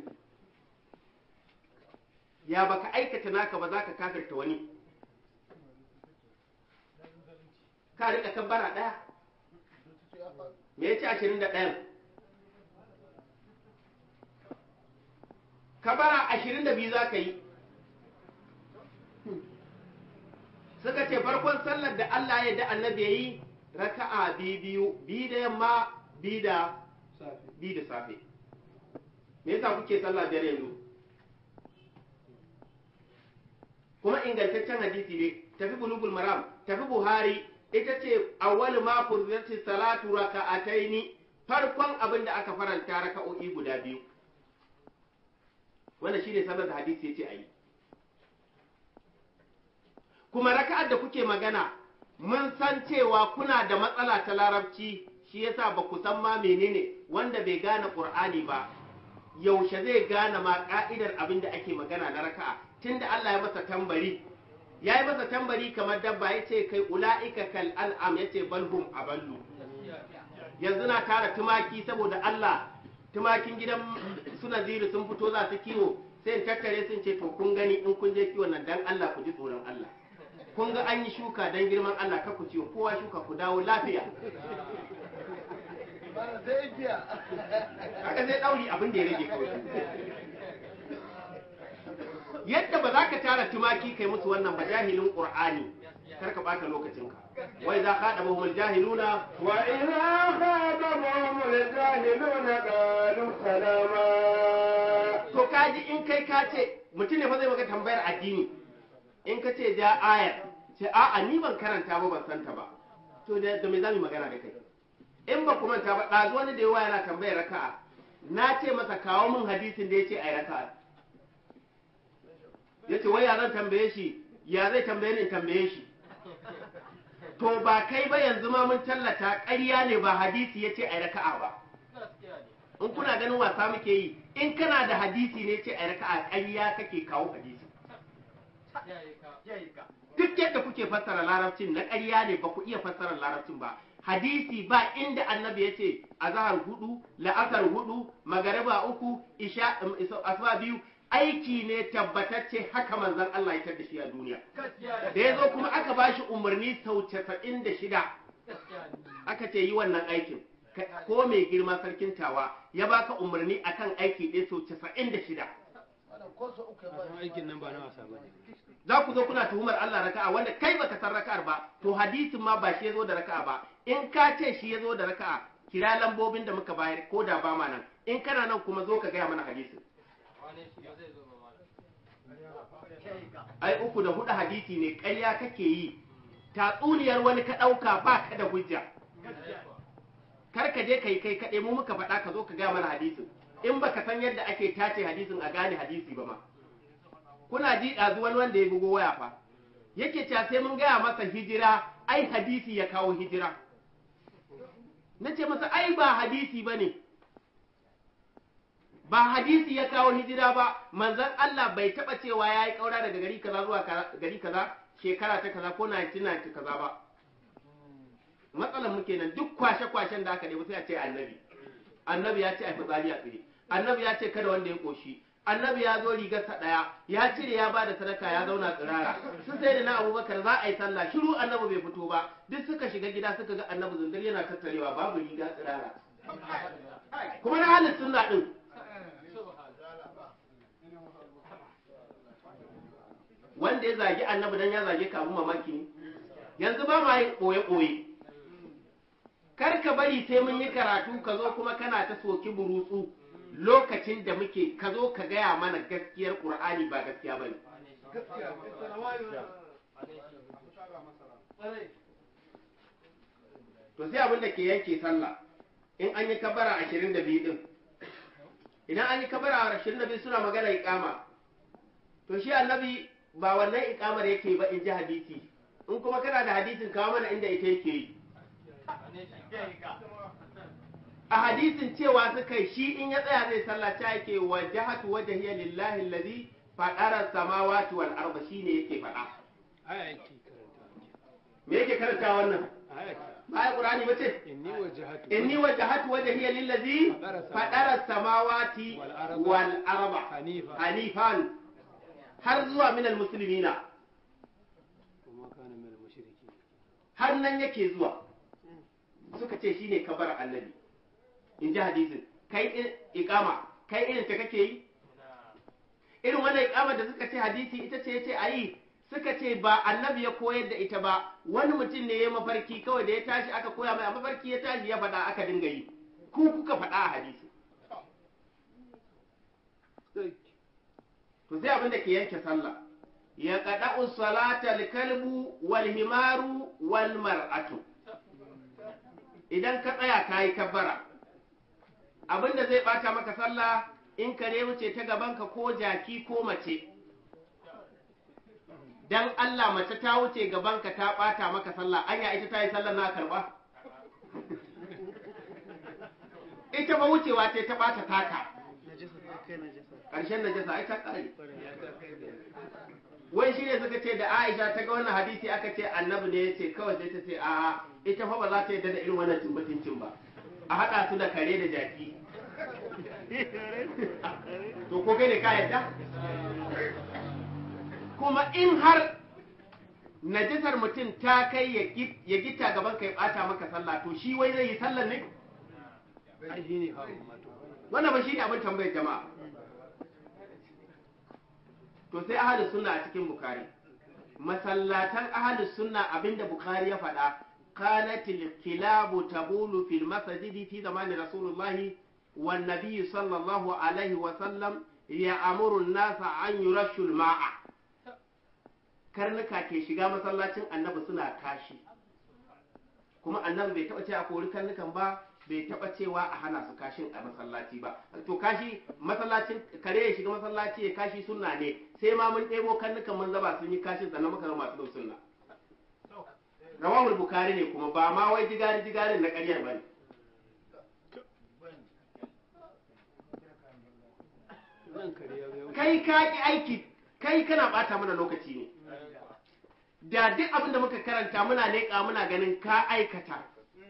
ya baka aikata naka ba za ka kafirta wani ka rika kabbara ɗaya me ya ce ashirin da ɗayan kabara ashirin da biyu za ka yi suka ce farkon sallar da Allah ya da annabi ya yi raka'a biyu biyu biyu da yamma biyu da biyu da safe me yasa kuke sallah biyar yanzu kuma ingantaccen hadisi ne tafi bulugul maram tafi buhari ita ce awwal ma furzati salatu raka'ataini farkon abin da aka faranta raka'o'i guda biyu wannan shine sallar da hadisi yace ayi kuma raka'ar da kuke magana mun san cewa kuna da matsala ta larabci shi yasa ba ku san ma menene wanda bai gane qur'ani ba yaushe zai gane ma ka'idar abin da ake magana na raka'a tunda Allah ya masa tambari ya yi masa tambari kamar dabba ya ce kai ula'ika kal al'am ya ce balhum aballu yanzu na tara tumaki saboda Allah tumakin gidan suna ziri sun fito za su kiwo sai in tattare sun ce to kun gani in kun je kiwon nan dan Allah ku ji tsoron Allah kun ga an yi shuka dan girman Allah ka ku ciwo kowa shuka ku dawo lafiya haka zai dauri abin da ya rage kawai yadda ba za ka tara tumaki kai musu wannan ba jahilin qur'ani kar ka bata lokacinka wai za ka daba humul jahiluna
وإذا خاطبهم الجاهلون قالوا سلاما
to kaji in kai ka ce mutum ne fa zai maka tambayar addini in ka ce ja ayar ce a'a ni ban karanta ba ban santa ba to da da me zamu magana da kai in ba ku manta ba ɗazu wani da yawa yana tambayar raka'a na ce masa kawo min hadisin da ya ce ai raka'a ya ce wai ya zan tambaye shi ya zai tambaye ni in tambaye shi to ba kai ba yanzu ma mun tallata ƙarya ne ba hadisi ya ce ai raka'a ba in kuna ganin wasa muke yi in kana da hadisi ne ce ai raka'a ƙarya kake kawo hadisi duk yadda kuke fassara larabcin na ƙarya ne ba ku iya fassara larabcin ba hadisi ba inda annabi ya ce azahar hudu la'asar hudu magariba uku isha asuba biyu aiki ne tabbatacce haka manzon Allah ya tar da shi a duniya da ya zo kuma aka ba shi umarni sau casa'in da shida aka ce yi wannan aikin Ka- ko mai girma sarkin tawa ya baka umarni akan aiki ɗaya sau casa'in da shida
aikin nan ba na wasa ba ne
za ku zo kuna tuhumar Allah raka'a wanda kai baka san raka'ar ba to hadisin ma ba shi ya zo da raka'a ba in ka ce shi ya zo da raka'a kira lambobin da muka bayar ko da ba ma nan in kana nan kuma zo ka gaya mana hadisin ai uku da hudu hadisi ne ƙarya kake yi tatsuniyar wani ka ɗauka ba ka da hujja kar ka je ka yi kai kaɗai mu muka faɗa ka zo ka gaya mana hadisin in baka san yadda ake tace hadisin a gane hadisi ba ma kuna ji ɗazu wani wanda ya bugo waya fa yake cewa sai mun gaya masa hijira ai hadisi ya kawo hijira na ce masa ai ba hadisi ba ne ba hadisi ya kawo hijira ba manzon Allah bai taɓa cewa ya yi ƙaura daga gari kaza zuwa ka- gari kaza shekara ta kaza ko 1990 kaza ba matsalar muke nan duk kwashe-kwashen da aka ɗebi sai a ce annabi annabi ya ce a fitsari a tsire annabi ya ce kada wanda ya ƙoshi annabi ya zo rigarsa ɗaya ya cire ya ba da sadaka ya zauna tsirara sun sai da na abubakar za a yi sallah shiru annabi bai fito ba duk suka shiga gida suka ga annabi zundur yana tattarewa babu riga tsirara kuma na halin sunna ɗin wanda ya zagi annabi dan ya zage ka abun mamaki ne yanzu ba ma yin ɓoye-ɓoye kar ka bari sai mun yi karatu ka zo kuma kana ta soki burutsu lokacin da muke ka zo ka gaya mana gaskiyar ƙur'ani ba gaskiya ba ne to sai abin da ke yanke sallah in an yi kabara ashirin da biyu din idan an yi kabara ashirin da biyu suna magana iƙama to shi annabi ba wannan iƙamar yake ba in ji hadisi in kuma kana da hadisin kawo mana inda ita yake yi a hadisin cewa suka yi shi in ya tsaya zai sallah ta yake wa jahatu wajhiya lillahi allazi fadara samawati wal arda shine yake faɗa
aya yake karanta
me yake karanta wannan
aya ce
ba ai qur'ani bace
inni wajhatu
inni wajhatu wajhiya lillazi fadara samawati wal arda
hanifa
hanifan har zuwa minal muslimina
kuma kana min al-mushriki
har nan yake zuwa suka ce shine kabar annabi in ji hadisin kai i- iqama kai irin ta kake yi irin wannan iqama da suka ce hadisi ita ce yace ayi suka ce ba annabi ya koyar da ita ba wani mutum ne ya mafarki kawai da ya tashi aka koya mai a mafarki ya tashi ya faɗa aka dinga yi ku kuka faɗa a hadisi to sai abin da ke yanke sallah ya qada'u salata al-kalbu wal himaru wal mar'atu idan ka tsaya kayi kabbara abin da zai bata maka sallah in kare wuce ta gabanka ko jaki ko mace dan Allah mace ta wuce gabanka ta bata maka sallah anya ita ta yi sallah na karba ita ba wucewa ce ta bata taka ƙarshen najasa ai ta ƙare wai shi ne suka ce da Aisha ta ga wannan hadisi aka ce annabi ne ya ce kawai sai ta ce a ita fa ba za ta yarda da irin wannan tumbatincin ba a haɗa su da kare da jaki to ko kai ne ka yarda kuma in har najisar mutum ta kai ya gi- ya gita gaban ka ya ɓata maka sallah to shi wai zai yi sallar ne
ai shi ne hawa mato
wannan ba shi ne abin tambayar jama'a to sai ahalus sunna a cikin bukari masallatan ahalus sunna abinda bukari ya faɗa kanatil kilabu tabulu fil masajidi fi zamani rasulullahi wan nabiyyi sallallahu alaihi wa sallam ya amuru nasa an yurashu ma'a karnuka ke shiga masallacin annabi suna kashi kuma annabi bai taɓa ce a kori karnukan ba bai taɓa cewa a hana su kashin a masallaci ba to kashi masallacin kare ya shiga masallaci ya kashi sunna ne sai ma mun ɗebo karnukan mun zaba sun yi kashin sannan muka ga masu bin sunna rawahul bukari ne kuma ba ma wai jigari jigarin na ƙaryar bane
nan kare ya ga
kai ka ki aiki kai kana bata mana lokaci ne da duk abin da muka karanta muna leƙa muna ganin ka aikata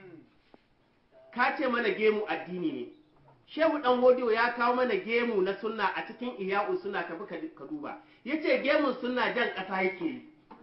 ka ce mana gemu addini ne shehu dan hodiyo ya kawo mana gemu na sunna a cikin iya'u suna tafi ka- ka duba yace gemun sunna jan ƙasa yake yi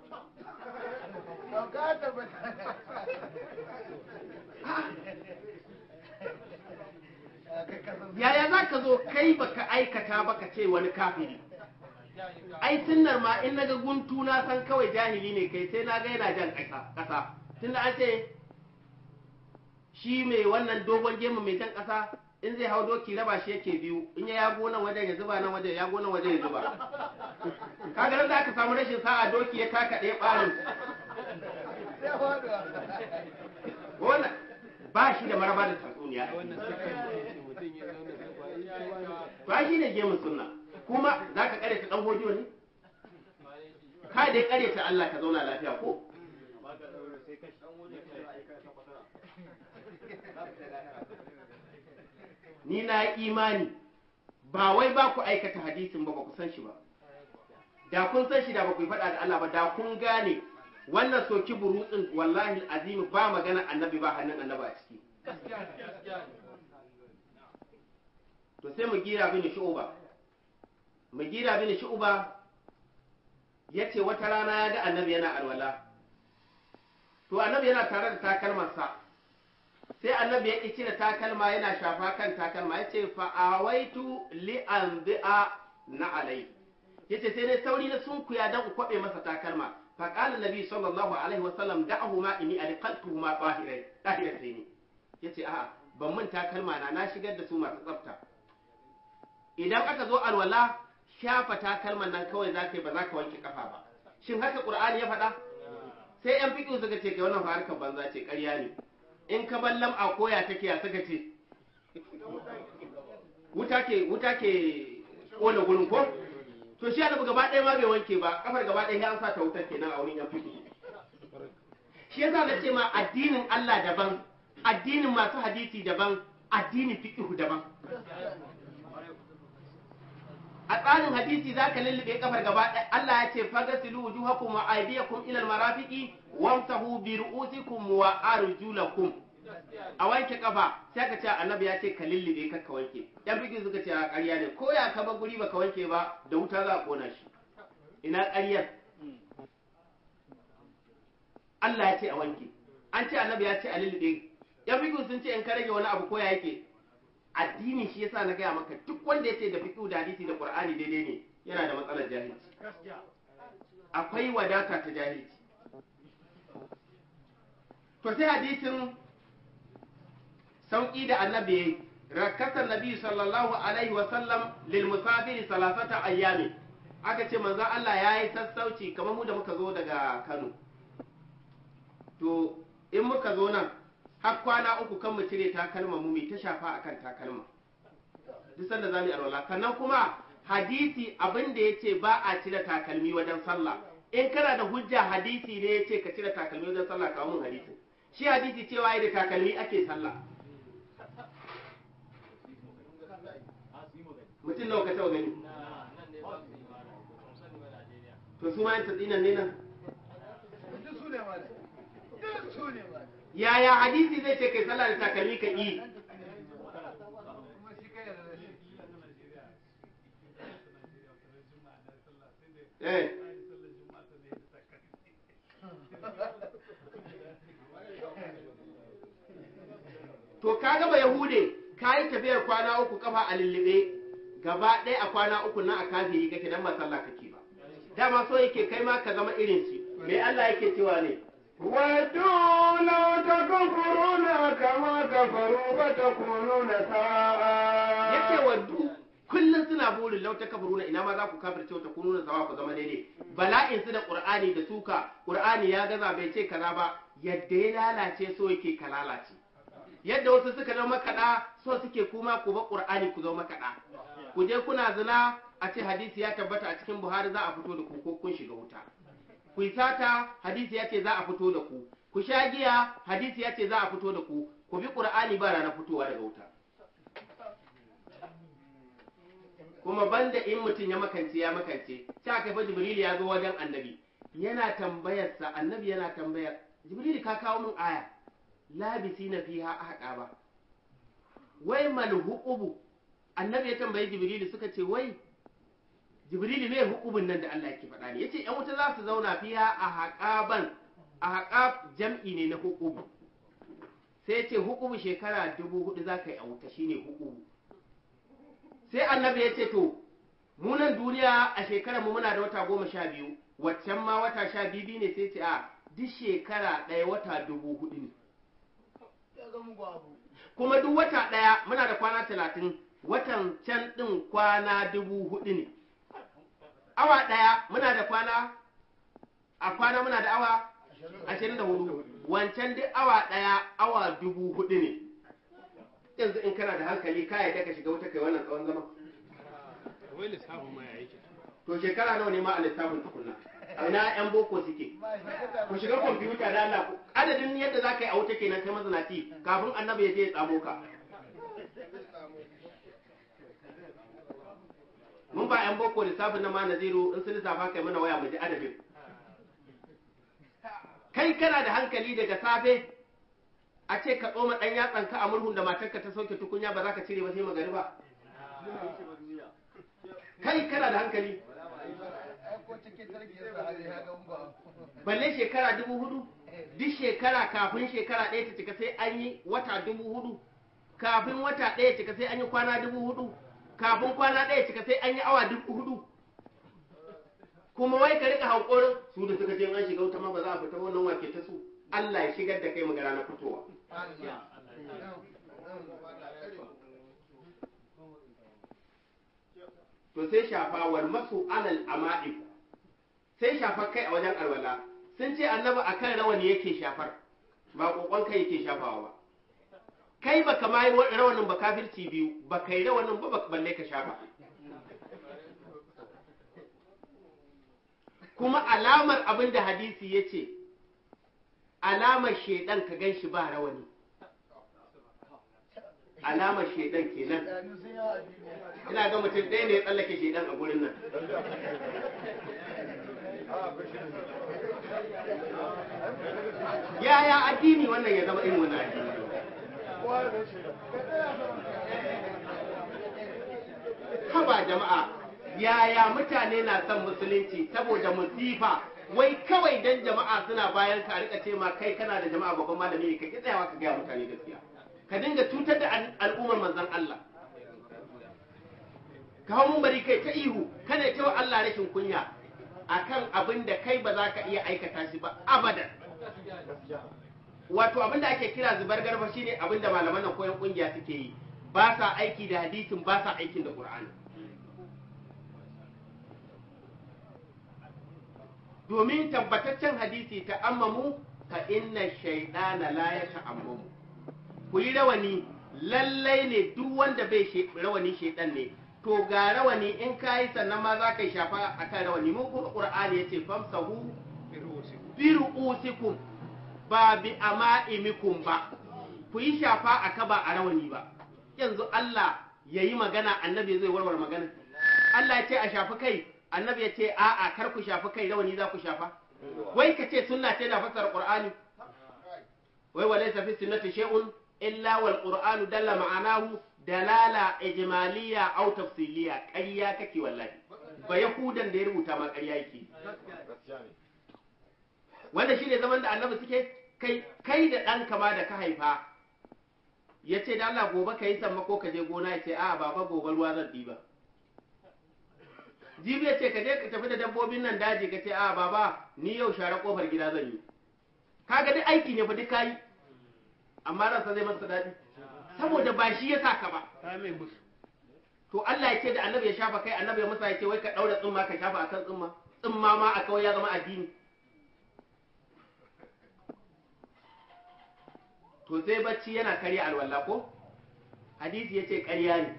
yaya za ka zo kai baka aikata baka ce wani kafiri ai sunnar ma in naga guntu na san kawai jahili ne kai sai na ga yana jan ƙasa ƙasa tunda an ce shi mai wannan dogon gemu mai jan ƙasa in zai hau doki raba shi yake biyu in ya yago nan wajen ya zuba nan wajen ya yago nan wajen ya zuba kaga nan da aka samu rashin sa'a doki ya taka ɗaya ɓarin wannan ba shi da maraba da tatsuniya
wannan sakan da yake mutum ya zauna da ba yi ta ba
ba shi ne gemun sunna kuma za ka kare ta ɗan hodiyo ne ka dai kare ta Allah ka zauna lafiya ko ni na imani ba wai ba ku aikata hadisin ba ba ku san shi ba da kun san shi da ba ku yi faɗa da Allah ba da kun gane wannan soki burutsin wallahi azimi ba magana annabi ba hannun annaba a ciki to sai mu gira bin shu'uba mu gira bin shu'uba yace wata rana ya ga annabi yana alwala to annabi yana tare da takalmarsa sai annabi ya ƙi cire takalma yana shafa kan takalma ya ce fa'awaitu li'anzi'a na alai ya ce sai dai sauri na sunkuya don in kwaɓe masa takalma faƙalin nabi sallallahu alaihi wasallam da'ahu ma ini a riƙaltu ma ɗahirai sai ne ya ce a'a ban mun takalma na na shigar da su masu tsafta idan aka zo alwala shafa takalman nan kawai za ka yi ba za ka wanke kafa ba shin haka ƙur'ani ya faɗa sai yan fiƙi suka ce kai wannan fa harkar banza ce ƙarya ne in ka bar lam'a koya take ya suka ce wuta ke wuta ke kona gurin ko to shi annabi gaba ɗaya ma bai wanke ba kafar gaba ɗaya ya an sa ta wutar kenan a wurin yan fiƙi shi yasa na ce ma addinin Allah daban addinin masu hadisi daban addinin fiqhu daban a tsarin hadisi za ka lullube kafar gaba ɗaya Allah ya ce fagasilu wujuhakum wa aydiyakum ila almarafiqi wamsahu bi ru'usikum wa arjulakum a wanke kafa sai ka ce annabi ya ce ka lullube ka ka wanke yan bigi suka ce a ƙarya ne ko ya ka bar guri baka wanke ba da wuta za a kona shi ina ƙaryar Allah ya ce a wanke an ce annabi ya ce a lullube yan fiƙi sun ce in ka rage wani abu ko ya yake addini shi yasa na gaya maka duk wanda ya ce da fiƙi da hadisi da qur'ani daidai ne yana da matsalar jahilci akwai wadata ta jahilci to sai hadisin sauƙi da annabi yayi rakasa nabi sallallahu alaihi wa sallam lil musafiri salasata ayyami aka ce manzon Allah ya yi sassauci kamar mu da muka zo daga Kano to in muka zo nan har kwana uku kan mu cire takalma mu mai ta shafa akan takalma duk sanda zamu yi alwala sannan kuma hadisi abin da yace ba a cire takalmi wajen sallah in kana da hujja hadisi ne yace ka cire takalmi wajen sallah kawo mun hadisi shi hadisi cewa da takalmi ake sallah mutum nawa ka taɓa gani to su ma yan tatsinan ne nan
duk su ne ma duk su ne ma
yaya hadisi zai ce kai sallah da takalmi ka yi
kuma shi kai da shi
eh to ka gaba yahude ka yi tafiyar kwana uku kafa a lullube gaba ɗaya a kwana uku na a kafiri kake dan ba sallah kake ba dama so yake kai ma ka zama irin shi me Allah yake cewa ne
ودوا لو تكفرون كما كفروا فتكونون سواء
yake waddu kullum suna burin lauta kafaruna ina ma za ku kafirce wata kununa sawa ku zama daidai bala'in su da qur'ani da suka qur'ani ya gaza bai ce kaza ba yadda ya lalace so yake ka lalace yadda wasu suka zama makaɗa so suke kuma ku ba qur'ani ku zama makaɗa ku je kuna zina a ce hadisi ya tabbata a cikin buhari za a fito da ku ko kun shiga wuta ku yi sata hadisi ya ce za a fito da ku ku sha giya hadisi ya ce za a fito da ku ku bi qur'ani ba ranar fitowa daga wuta kuma banda in mutum ya makance ya makance sai aka fa jibril ya zo wajen annabi yana tambayarsa annabi yana tambayar jibril ka kawo min aya labisi na fiha ahqa ba wai mal huqubu annabi ya tambayi jibril suka ce wai jibril me hukubun nan da Allah yake faɗa ne yace yan wuta za su zauna fiha a haqaban a haqab jam'i ne na hukubu sai yace hukubu shekara dubu hudu za ka yi a wuta shine hukubu sai annabi ya ce to munan duniya a shekarar mu muna da wata goma sha biyu waccan ma wata sha biyu ne sai ce a duk shekara ɗaya wata dubu hudu ne
ya zama muku abu
kuma duk wata ɗaya muna da kwana talatin watan can ɗin kwana dubu hudu ne awa ɗaya muna da kwana a kwana muna da awa ashirin da hudu wancan duk awa ɗaya awa dubu hudu ne yanzu in kana da hankali ka yadda ka shiga wuta kai wannan tsawon zama
wai lissafin ma ya yake
to shekara nawa ne ma a lissafin tukunna a ina yan boko suke ku shiga kwamfuta da Allah ku adadin yadda za ka yi a wuta kenan kai mazinaci kafin annabi ya je ya tsamo ka mun ba yan boko lissafin na ma naziru in sun lissafa kai mana waya mu ji adadin kai kana da hankali daga safe a ce ka tsoma ɗan yatsanka a murhun da matarka ta sauke tukunya ba za ka cire ba sai magariba kai kana da hankali
ko cikin sarki ya sa hali ya zama muku abu
balle shekara dubu hudu duk shekara kafin shekara ɗaya ta cika sai an yi wata dubu hudu kafin wata ɗaya cika sai an yi kwana dubu hudu kafin kwana ɗaya cika sai an yi awa dubu hudu kuma wai ka rika hankorin su da suka ce an shiga wuta ma ba za a fita wannan wake ta su Allah ya shigar da kai magana na fitowa to sai shafa wal masu alal ama'ib sai shafar kai a wajen alwala sun ce annabi akan rawani yake shafar ba kokon kai yake shafawa ba kai ba kama yi rawanin ba kafirci biyu ba kai rawanin ba ba balle ka shafa kuma alamar abin da hadisi ya ce alamar shaidan ka gan shi ba rawani alamar shaidan kenan
Idanu sun yawa a duniya.
ina ga mutum ɗaya ne ya tsallake shaidan a gurin nan yaya addini wannan ya zama irin wannan addini haba jama'a yaya mutane na son musulunci saboda musifa wai kawai dan jama'a suna bayan ka a rika ce ma kai kana da jama'a babban malami ne ka ki tsayawa ka gaya mutane gaskiya ka dinga cutar da al- al'ummar manzon Allah ka hau mun bari kai ta ihu kana cewa Allah rashin kunya akan abin da kai ba za ka iya aikata shi ba abadan wato abin da ake kira zubar garba shine abin da malaman nan koyon kungiya suke yi ba sa aiki da hadisin ba sa aikin da qur'ani domin tabbataccen hadisi ta ammamu ka inna shaydana la yata'ammamu ku yi rawani lallai ne duk wanda bai she- rawani shaidan ne to ga rawani in ka yi sannan ma za ka yi shafa a kan rawani mun kuma ƙur'ani ya ce famsahu bi ru'usikum ba bi ama'imikum ba ku yi shafa a kaba a rawani ba yanzu Allah ya yi magana annabi zai warware magana Allah ya ce a shafi kai annabi ya ce a'a kar ku shafi kai rawani za ku shafa wai ka ce sunna ce na fasara qur'ani wai wa laysa fi sunnati shay'un illa wal qur'anu dalla ma'anahu dalala ijmaliya aw tafsiliya ƙarya kake wallahi ba yahudan da ya rubuta ma ƙarya yake wanda shine zaman da annabi suke kai kai da ɗan kama da ka haifa ya ce da Allah gobe ka yi sammako ka je gona ya ce a baba gobe ruwa zan ɗiba jibi ya ce ka je ka tafi da dabbobin nan daji ka ce a baba ni yau share kofar gida zan yi kaga duk aiki ne fa duk kayi amma ransa zai masa daɗi saboda ba shi ya saka ba to Allah ya ce da annabi ya shafa kai annabi ya musa ya ce wai ka ɗaura tsumma ka shafa akan tsumma tsumma ma a kawai ya zama addini to sai bacci yana karya alwala ko hadisi ya ce ƙarya ne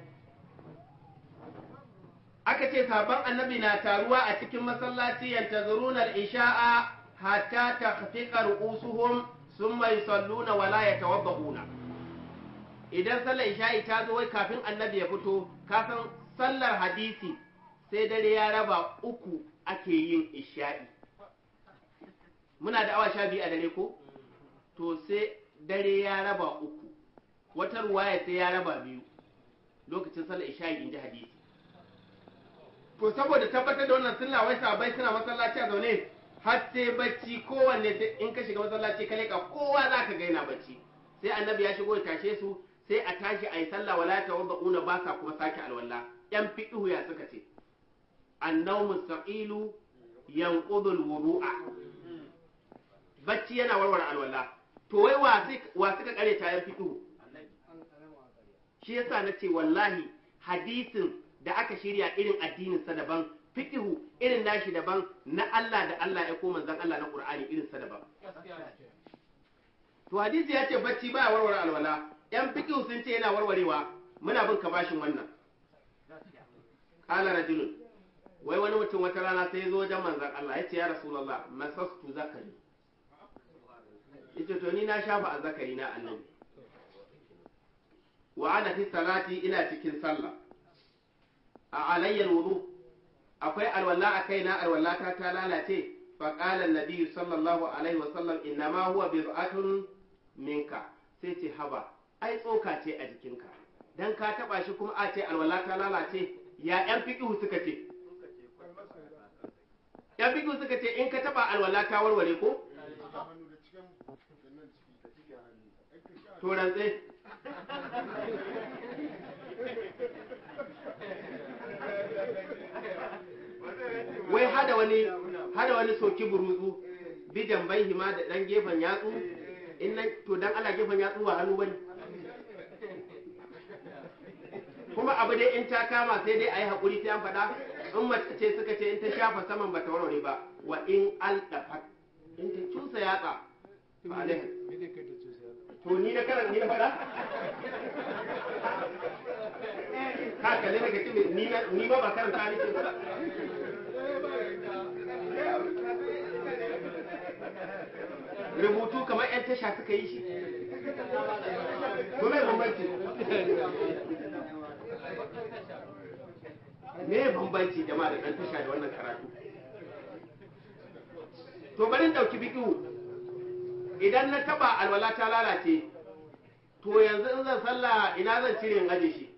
aka ce sabon annabi na taruwa a cikin masallaci yantazuruna al-isha'a hatta takhfiqa ru'usuhum thumma yusalluna wa la yatawaddahuna idan sallar isha'i ta zo wai kafin annabi ya fito ka san sallar hadisi sai dare ya raba uku ake yin isha'i muna da awa sha biyu a dare ko to sai dare ya raba uku wata ruwaya sai ya raba biyu lokacin sallar isha'i in ji hadisi to saboda tabbatar da wannan sunna wai sabai suna masallaci a zaune har sai bacci kowanne in ka shiga masallaci ka leka kowa za ka gaina bacci sai annabi ya shigo ya tashe su sai a tashi a yi sallah wala ta wanda una ba sa kuma sake alwala yan fiqhu ya suka ce annawmu mustaqilu yanqudu alwudu'a bacci yana warware alwala to wai wa suka kare ta yan fiqhu shi yasa nace wallahi hadisin da aka shirya irin addinin sa daban fiqhu irin nashi daban na Allah da Allah ya ko manzon Allah na Qur'ani irin sa daban to hadisi ya ce bacci baya warware alwala yan fiqhu sun ce yana warwarewa muna bin ka bashin wannan qala rajulun wai wani mutum wata rana sai ya zo wajen manzon Allah ya ce ya rasulullah masastu zakari yace to ni na shafa a zakari na annabi wa ana fi salati ina cikin sallah a alayyar wudu akwai alwala a kaina alwallata ta lalace fa qala an sallallahu alaihi wa sallam inna ma huwa bid'atun minka sai ce haba ai tsoka ce a jikinka dan ka taba shi kuma a ce alwala ta lalace ya yan fiqhu suka ce yan fiqhu suka ce in ka taba alwala ta warware ko to rantse wai hada wani hada wani soki burutsu bidan bai hima da dan gefen yatsu in nan to dan Allah gefen yatsu ba hannu bane kuma abu dai in ta kama sai dai ayi hakuri sai an faɗa in mace ce suka ce in ta shafa saman bata warware ba wa in aldafat in ta cusa yatsa ba alaihi to ni na karan ni na faɗa ka kalle daga ce ni na ni ba ba karanta ni ce ba rubutu kamar yan tasha suka yi shi ko mai bambanci me bambanci jama'a da ɗan tasha da wannan karatu to bari ɗauki biƙiwu idan na taba alwala ta lalace to yanzu in zan sallah ina zan cire in aje shi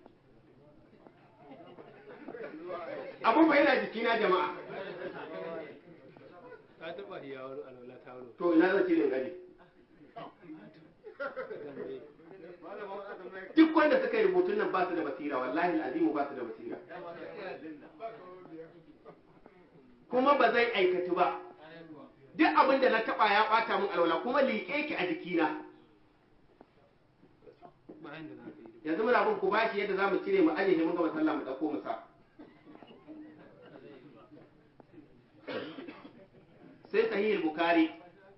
abun bai yana jikina jama'a
ka taba ya wani alwala ta wuro
to ina zan cire in aje
dambe
duk wanda suka yi rubutun nan ba su da basira wallahi azimu ba su da basira kuma ba zai aikatu ba duk abin da na taba ya bata min alwala kuma liƙe ki a jikina
bayan da za ka yi
yanzu muna bin ku bashi yadda za mu cire mu aje shi mun gama sallah mu dauko mu sa sai sahih bukhari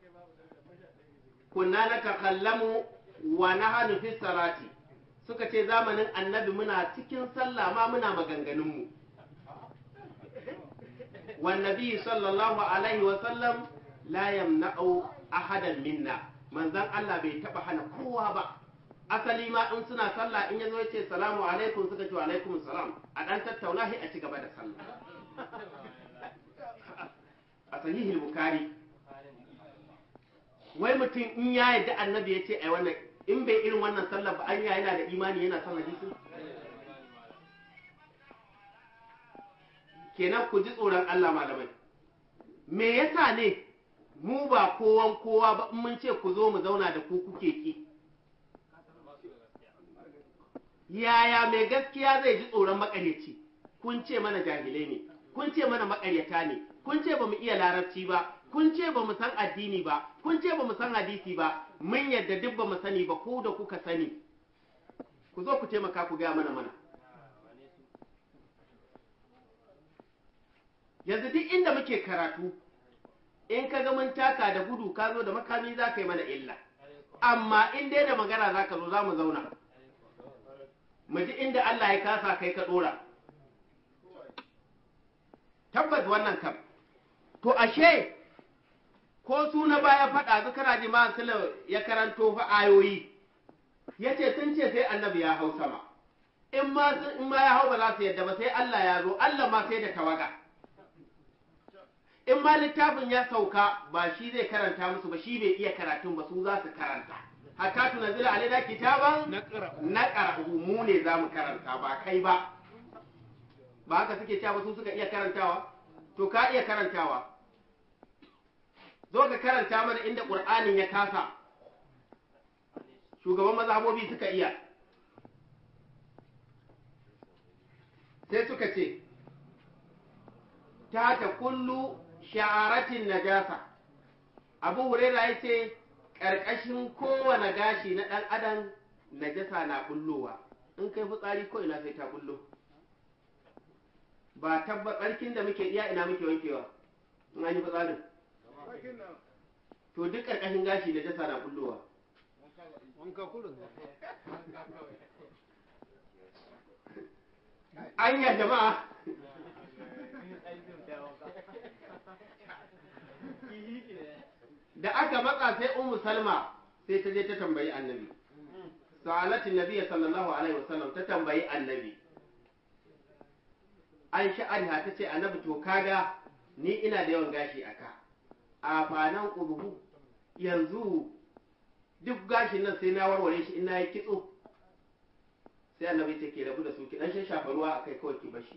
kunna natakallamu wa nahnu fi salati suka ce zamanin annabi muna cikin sallah ma muna maganganun mu wan nabi sallallahu alaihi wa sallam la yamna'u ahadan minna manzon Allah bai taba hana kowa ba asali ma in suna sallah in yazo yace salamu alaikum suka ce wa alaikum salam a dan tattauna sai a ci gaba da sallah a sahihul bukhari wai mutum in ya yadda annabi ya ce ai wannan in bai irin wannan sallah ba anya yana da imani yana son hadisi kenan ku ji tsoron Allah malamai me yasa ne mu ba kowan kowa ba in mun ce ku zo mu zauna da ku kuke ki yaya mai gaskiya zai ji tsoron makaryaci kun ce mana jahilai ne kun ce mana makaryata ne kun ce ba mu iya larabci ba kun ce ba mu san addini ba kun ce ba mu san hadisi ba mun yadda duk ba mu sani ba ku da kuka sani ku zo ku taimaka ku gaya mana mana yanzu duk inda muke karatu in ka ga mun taka da gudu ka zo da makami za ka yi mana illa amma in dai da magana za ka zo za mu zauna mu ji inda Allah ya kasa kai ka dora tabbas wannan kam to ashe ko su na baya faɗa zu kana ji ma sula ya karanto fa ayoyi yace sun ce sai annabi ya hau sama in ma in ma ya hau ba za su yadda ba sai Allah ya zo Allah ma sai da tawaga in ma littafin ya sauka ba shi zai karanta musu ba shi bai iya karatun ba su za su karanta hatta tunazila alaina kitaban
na ƙara
na ƙarhu mu ne za mu karanta ba kai ba ba haka suke cewa ba su suka iya karantawa to ka iya karantawa zo ka karanta mana inda ƙur'anin ya kasa shugaban mazhabobi suka iya sai suka ce ta ta kullu sha'aratin najasa abu huraira ya ce ƙarƙashin kowane gashi na ɗan adam najasa na bullowa in kai fitsari ko ina sai ta bullo ba tabba tsarkin da muke iya ina muke wankewa in an yi fitsarin to duk ƙarƙashin gashi najasa na bullowa
wanka kurin
anya jama'a da aka matsa sai ummu salma sai ta je ta tambayi annabi sa'alatin nabiy sallallahu alaihi wasallam ta tambayi annabi an sha'ariha ta ce annabi to kaga ni ina da yawan gashi aka a fanan ƙuruhu yanzu duk gashin nan sai na warware shi ina yi kitso sai annabi ce ke rabu da su ki dan shafa ruwa akai kawai ki bashi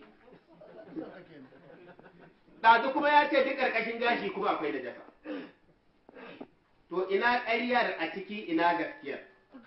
ɗazu kuma ya ce duk ƙarƙashin gashi kuma akwai da jasa to ina ƙaryar a ciki ina gaskiyar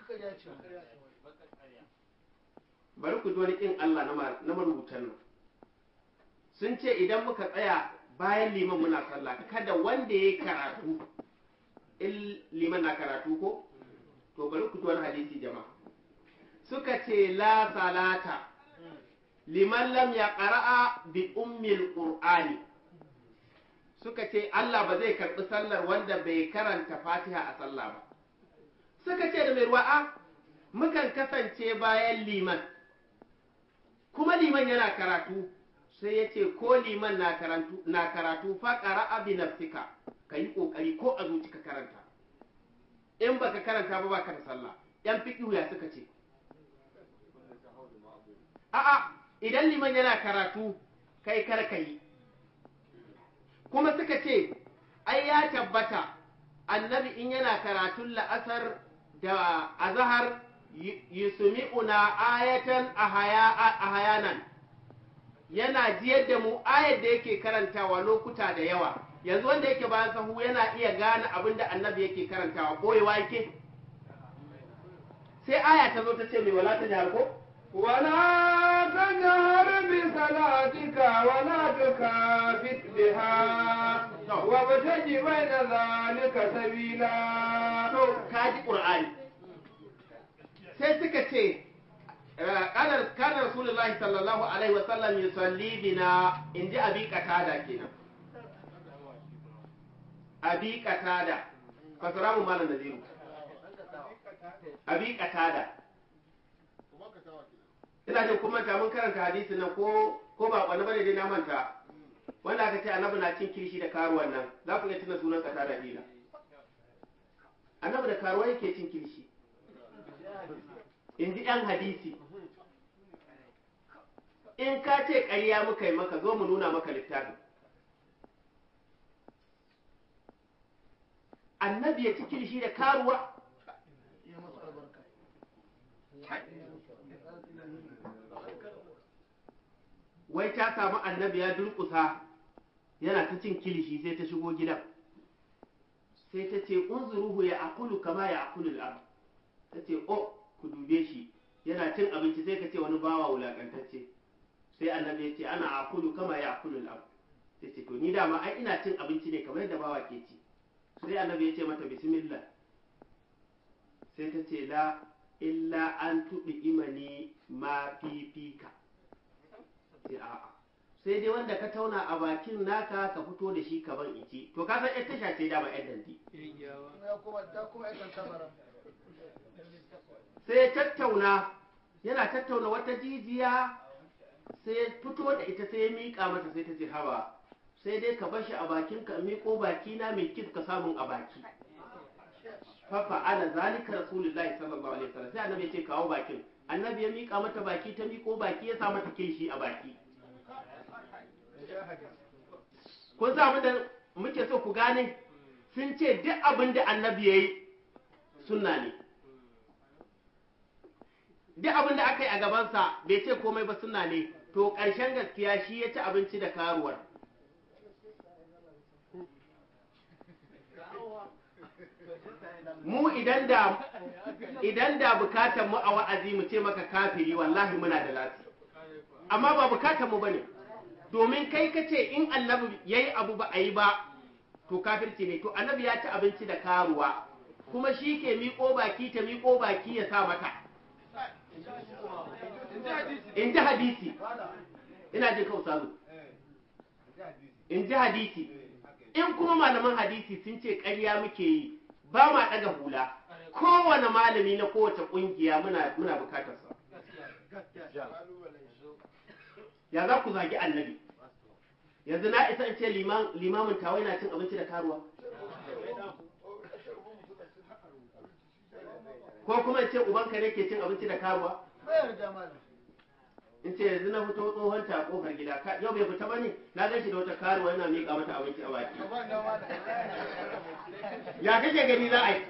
bari ku ji wani ƙin Allah na ma- na marubutan nan sun ce idan muka tsaya bayan liman muna sallah kada wanda ya yi karatu in liman na karatu ko to bari ku ji wani hadisi jama'a suka ce la salata liman lam ya ƙara'a bi ummil qur'ani suka ce Allah ba zai karɓi sallar wanda bai karanta fatiha a sallah ba suka ce da mai ruwa'a mukan kasance bayan liman kuma liman yana karatu sai ya ce ko liman na karatu na karatu fa qara'a bi nafsika kayi kokari ko a zuci ka karanta in baka karanta ba baka da sallah yan fiqhu ya suka ce a'a idan liman yana karatu kai kar kai kuma suka ce ai ya tabbata annabi in yana karatun la'asar da azahar yusumi'una ayatan a hayanan yana jiyar da mu ayar da yake karantawa lokuta da yawa yanzu wanda yake bayan sahu yana iya gane abin da annabi yake karantawa boyewa yake sai aya ta zo ta ce mai wala ta jihar ko
ولا تجهر بصلاتك ولا تخافت بها وابتغ بين ذلك سبيلا
to kaji qur'ani sai suka ce kana kana rasulullahi sallallahu alaihi wa sallam yusalli bina inji abi qatada kenan abi qatada fasara mu malam naziru abi qatada ina jin kuma ta mun karanta hadisi nan ko ko ba wani bane dai na manta wanda aka ce annabi na cin kirishi da karuwan nan za ku iya tuna sunan qatada dina annabi da karuwa yake cin kirishi in ji ‘yan hadisi in ka ce ƙarya muka yi maka zo mu nuna maka littafin annabi ya ci kirishi da karuwa
ya masu albarka
wai ta samu annabi ya durƙusa yana ta cin kilishi sai ta shigo gidan sai ta ce unzuruhu ya akulu kama ya akulu al'am ta ce o ku dube shi yana cin abinci sai ka ce wani bawa wulakantacce sai annabi ya ce ana akulu kama ya akulu al'am sai ce to ni dama ai ina cin abinci ne kamar yadda bawa ke ci sai annabi ya ce mata bismillah sai ta ce la illa an tuɗi imani ma fifika sai a'a sai dai wanda ka tauna a bakin naka ka fito da shi ka ban ici to ka san ƴar tasha ce dama ƴar danti
ya kuma ta kuma yakan kamara
sai ya tattauna yana tattauna wata jijiya sai ya fito da ita sai ya miƙa mata sai ta ce haba sai dai ka bar shi a bakin ka miƙo baki na mai kif ka samun a baki fafa ala zalika rasulullahi sallallahu alaihi wasallam sai annabi ya ce kawo bakin annabi ya miƙa mata baki ta miƙo baki ya sa mata kilishi a baki kun sa abin da muke so ku gane sun ce duk abin da annabi ya yi sunna ne duk abin da aka yi a gabansa bai ce komai ba sunna ne to ƙarshen gaskiya shi ya ci abinci da karuwar mu idan da idan da bukatar mu a wa'azi mu ce maka kafiri wallahi muna da lati amma ba bukatar mu bane domin kai ka ce in annabi yayi abu ba a yi ba to kafirci ne to annabi ya ci abinci da karuwa kuma shi ke miƙo baki ta miƙo baki ya sa mata in ji hadisi ina jin kawo salu in ji hadisi in kuma malaman hadisi sun ce ƙarya muke yi ba ma ɗaga hula kowane malami na kowace ƙungiya muna muna bukatarsa ya za ku zagi annabi yanzu na isa in ce limamin tawai na cin abinci da karuwa ko kuma in ce ubanka ne ke cin abinci da karuwa
bayar da malam
in ce yanzu na fito tsohon ta kofar gida ka- yau bai fita ba ne na gan shi da wata karuwa yana miƙa mata abinci a baki
gaban da malam
ya kake gani za a yi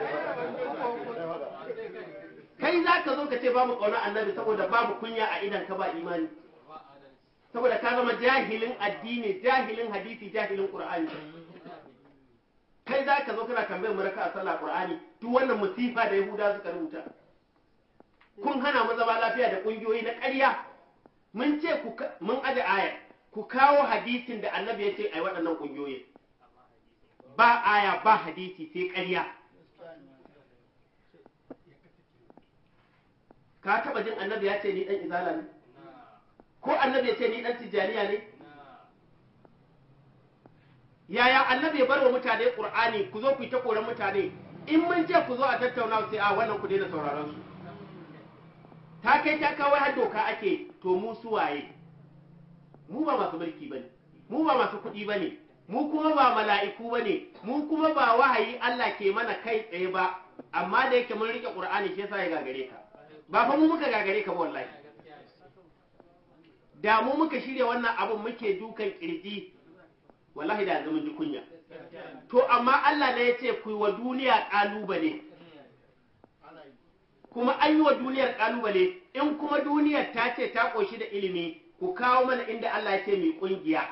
kai za ka zo ka ce babu ƙaunar annabi saboda babu kunya a idan ka ba imani saboda ka zama jahilin addini jahilin hadisi jahilin qur'ani kai za ka zo kana tambayar mu raka a sallah qur'ani duk wannan musifa da yahuda suka rubuta kun hana mu zama lafiya da kungiyoyi na ƙarya mun ce ku ka- mun aje aya ku kawo hadisin da annabi ya ce ai waɗannan kungiyoyi ba aya ba hadisi sai ƙarya ka taɓa jin annabi ya ce ni ɗan izala ne ko annabi ya ce ni ɗan tijjaniya ne yaya annabi ya bar wa mutane ƙur'ani ku zo ku yi ta koran mutane in mun ce ku zo a tattauna sai a wannan ku daina sauraron su ta kai ta kawai har doka ake to mu su waye mu ba masu mulki bane mu ba masu kuɗi bane mu kuma ba mala'iku bane mu kuma ba wahayi Allah ke mana kai tsaye ba amma da yake mun rike Qur'ani shi yasa ya gagare ka ba fa mu muka gagare ka ba wallahi da mu muka shirya wannan abun muke dukan kirji wallahi da yanzu mun ji kunya to amma Allah ne ya ce ku yi wa duniya kalubale kuma an yi wa duniyar kalubale in kuma duniyar ta ce ta ƙoshi da ilimi ku kawo mana inda Allah ya ce mai kungiya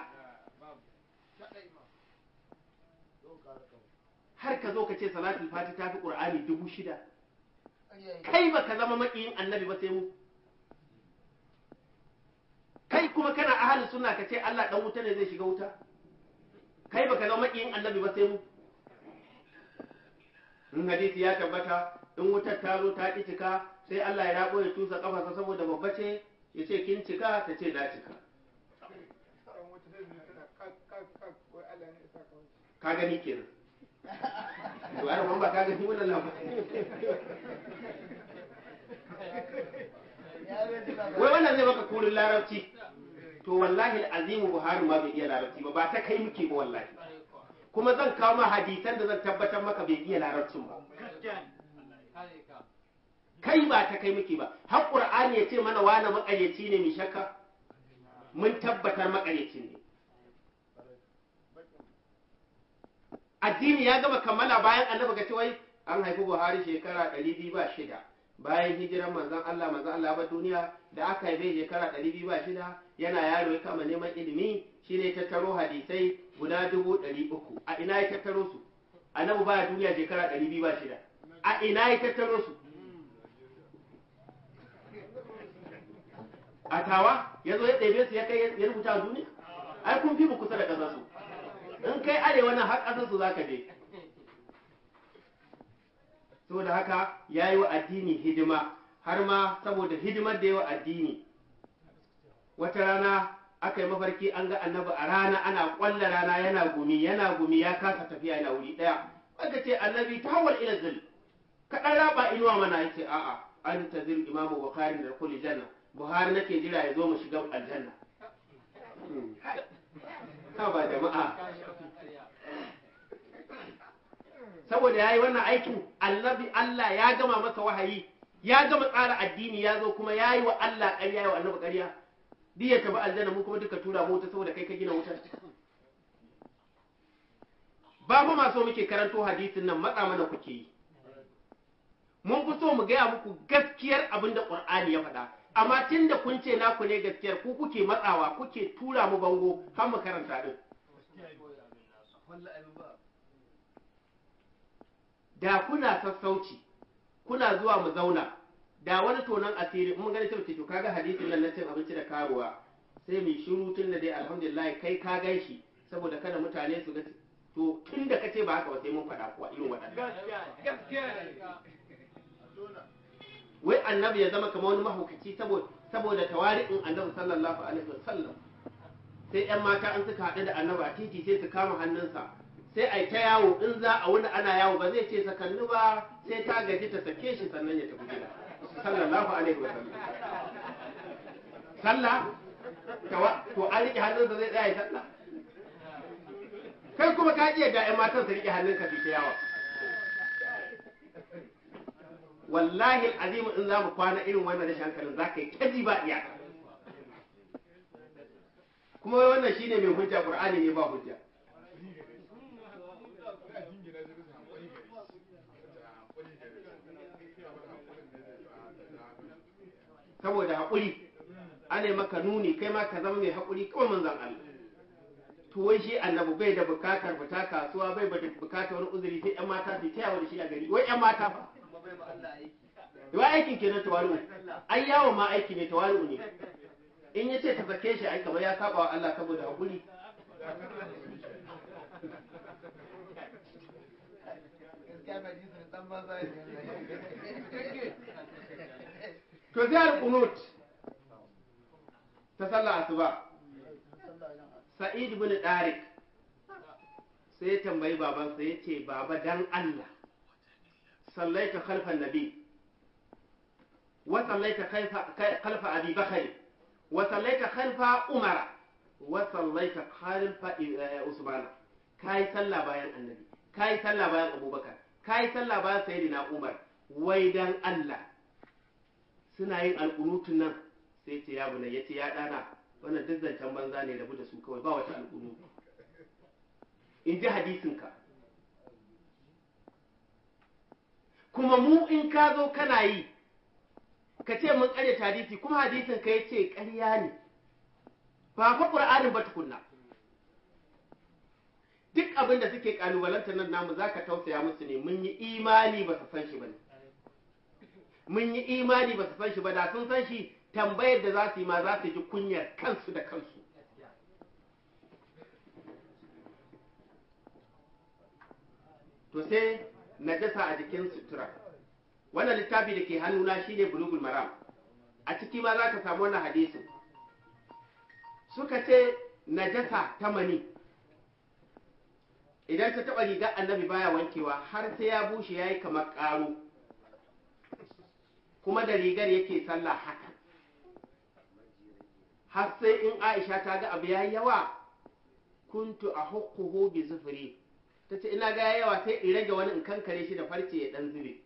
har ka zo ka ce salatul fati ta fi qur'ani dubu shida kai ba ka zama maƙiyin annabi ba sai mu kai kuma kana ahalin sunna ka ce Allah dan wuta ne zai shiga wuta kai ba ka zama maƙiyin annabi ba sai mu in hadisi ya tabbata in wutar ta zo ta ki cika sai Allah ya rabo ya tusa kafarsa saboda babba ce ya ce kin cika ta ce na cika ka gani kenan to ai ban ba ka gani wannan labarin wai wannan zai maka kurin larabci to wallahi azimu buhari ma bai iya larabci ba ba ta kai muke ba wallahi kuma zan kawo ma hadisan da zan tabbatar maka bai iya larabcin ba kai ba ta kai muke ba har qur'ani ya ce mana wani makaryaci ne mai shakka mun tabbatar makaryaci ne addini ya gama kammala bayan annabi ga wai an haifi buhari shekara ɗari biyu ba shida bayan hijiran manzon Allah manzon Allah ba duniya da aka haife shekara ɗari biyu ba shida yana yaro ya kama neman ilimi shine ya tattaro hadisai guda dubu ɗari uku a ina ya tattaro su annabi baya duniya shekara ɗari biyu ba shida a ina ya tattaro su a tawa ya zo ya ɗebe su ya kai ya rubuta a duniya ai kun fi mu kusa da ƙasar su in kai arewa nan har ƙasar su za ka je saboda haka ya yi wa addini hidima har ma saboda hidimar da ya wa addini wata rana aka yi mafarki an ga annabi a rana ana ƙwalla rana yana gumi yana gumi ya kasa tafiya yana wuri ɗaya aka ce annabi ta hawar ila zil ka ɗan raba inuwa mana ya ce a'a an ta zil imamu bukhari da kulli janna buhari nake jira ya zo mu shiga aljanna ha ba jama'a saboda ya yi wannan aikin annabi Allah ya gama masa wahayi ya gama tsara addini ya zo kuma ya yi wa Allah ƙarya ya wa annabi ƙarya duk ya tafi aljanna mu kuma duka tura mu wuta saboda kai ka gina wutar ba fa ma so muke karanto hadisin nan matsa mana kuke yi mun fi so mu gaya muku gaskiyar abin da Qur'ani ya faɗa amma tun da kun ce naku ne gaskiyar ku kuke matsawa kuke tura mu bango har mu karanta din da kuna sassauci kuna zuwa mu zauna da wani tonon asiri mun gani cewa to kaga hadisin nan na cin abinci da karuwa sai mu shiru tun da dai alhamdulillah kai ka gan shi saboda kada mutane su ga to tun da kace ba haka ba sai mun faɗa kuwa irin waɗannan wai annabi ya zama kamar wani mahaukaci saboda saboda tawari'in annabi sallallahu alaihi wasallam sai yan mata an suka haɗu da annabi a titi sai su kama hannunsa sai a ta yawo in za a wuni ana yawo ba zai ce sakannu ba sai ta gaji ta sake shi sannan ya tafi gida sallallahu alaihi wa sallam sallah tawa to an rike hannunsa zai tsaya sallah kai kuma ka iya ga 'yan matan su rike hannunka su ta yawa wallahi azimu in za mu kwana irin wannan rashin hankalin za ka yi kaji ba iyaka kuma wannan shine mai hujja qur'ani ne ba hujja saboda haƙuri ana maka nuni kai ma ka zama mai haƙuri kawai manzan Allah to wai shi annabi bai da bukatar fita kasuwa bai da bukatar wani uzuri sai ƴan mata su taya da shi a gari wai ƴan mata fa wai aikin kenan tawali'u ai yawon ma aiki ne tawali'u ne in ya ce ta sake shi ai kamar ya saba wa Allah saboda haƙuri to zai kunut ta sallah asuba sa'id ibn darik sai ya tambayi babansa ya ce baba dan Allah sallaita khalfan nabi wa sallaita khalfa abi bakari wa sallaita khalfa umara wa sallaita khalfa usmana kai sallah bayan annabi kai sallah bayan abubakar kai sallah bayan sayyidina umar wai dan Allah suna yin alƙunutun nan sai ce ya bunai ya ce ya ɗana wannan duk zancen banza ne rabu da su kawai ba wata alƙunutu in ji hadisinka kuma mu in ka zo kana yi ka ce mun ƙarya hadisi kuma hadisin ka ya ce ƙarya ne ba fa qur'anin ba tukunna duk abin da suke kalubalantar nan namu zaka tausaya musu ne mun yi imani ba su san shi bane mun yi imani ba su san shi ba da sun san shi tambayar da za su yi ma za su ji kunyar kansu da kansu to sai najasa a jikin sutura wannan littafi da ke hannuna shine bulugul maram a ciki ma za ka samu wannan hadisin suka ce najasa ta mani idan ta taɓa rigar annabi baya wankewa har sai ya bushe ya yi kamar ƙaro kuma da rigar yake sallah haka har sai in aisha ta ga abu ya yawa kuntu a hukkuhu bi zufuri ta ce ina ga yawa sai in rage wani in kankare shi da farce ya dan zube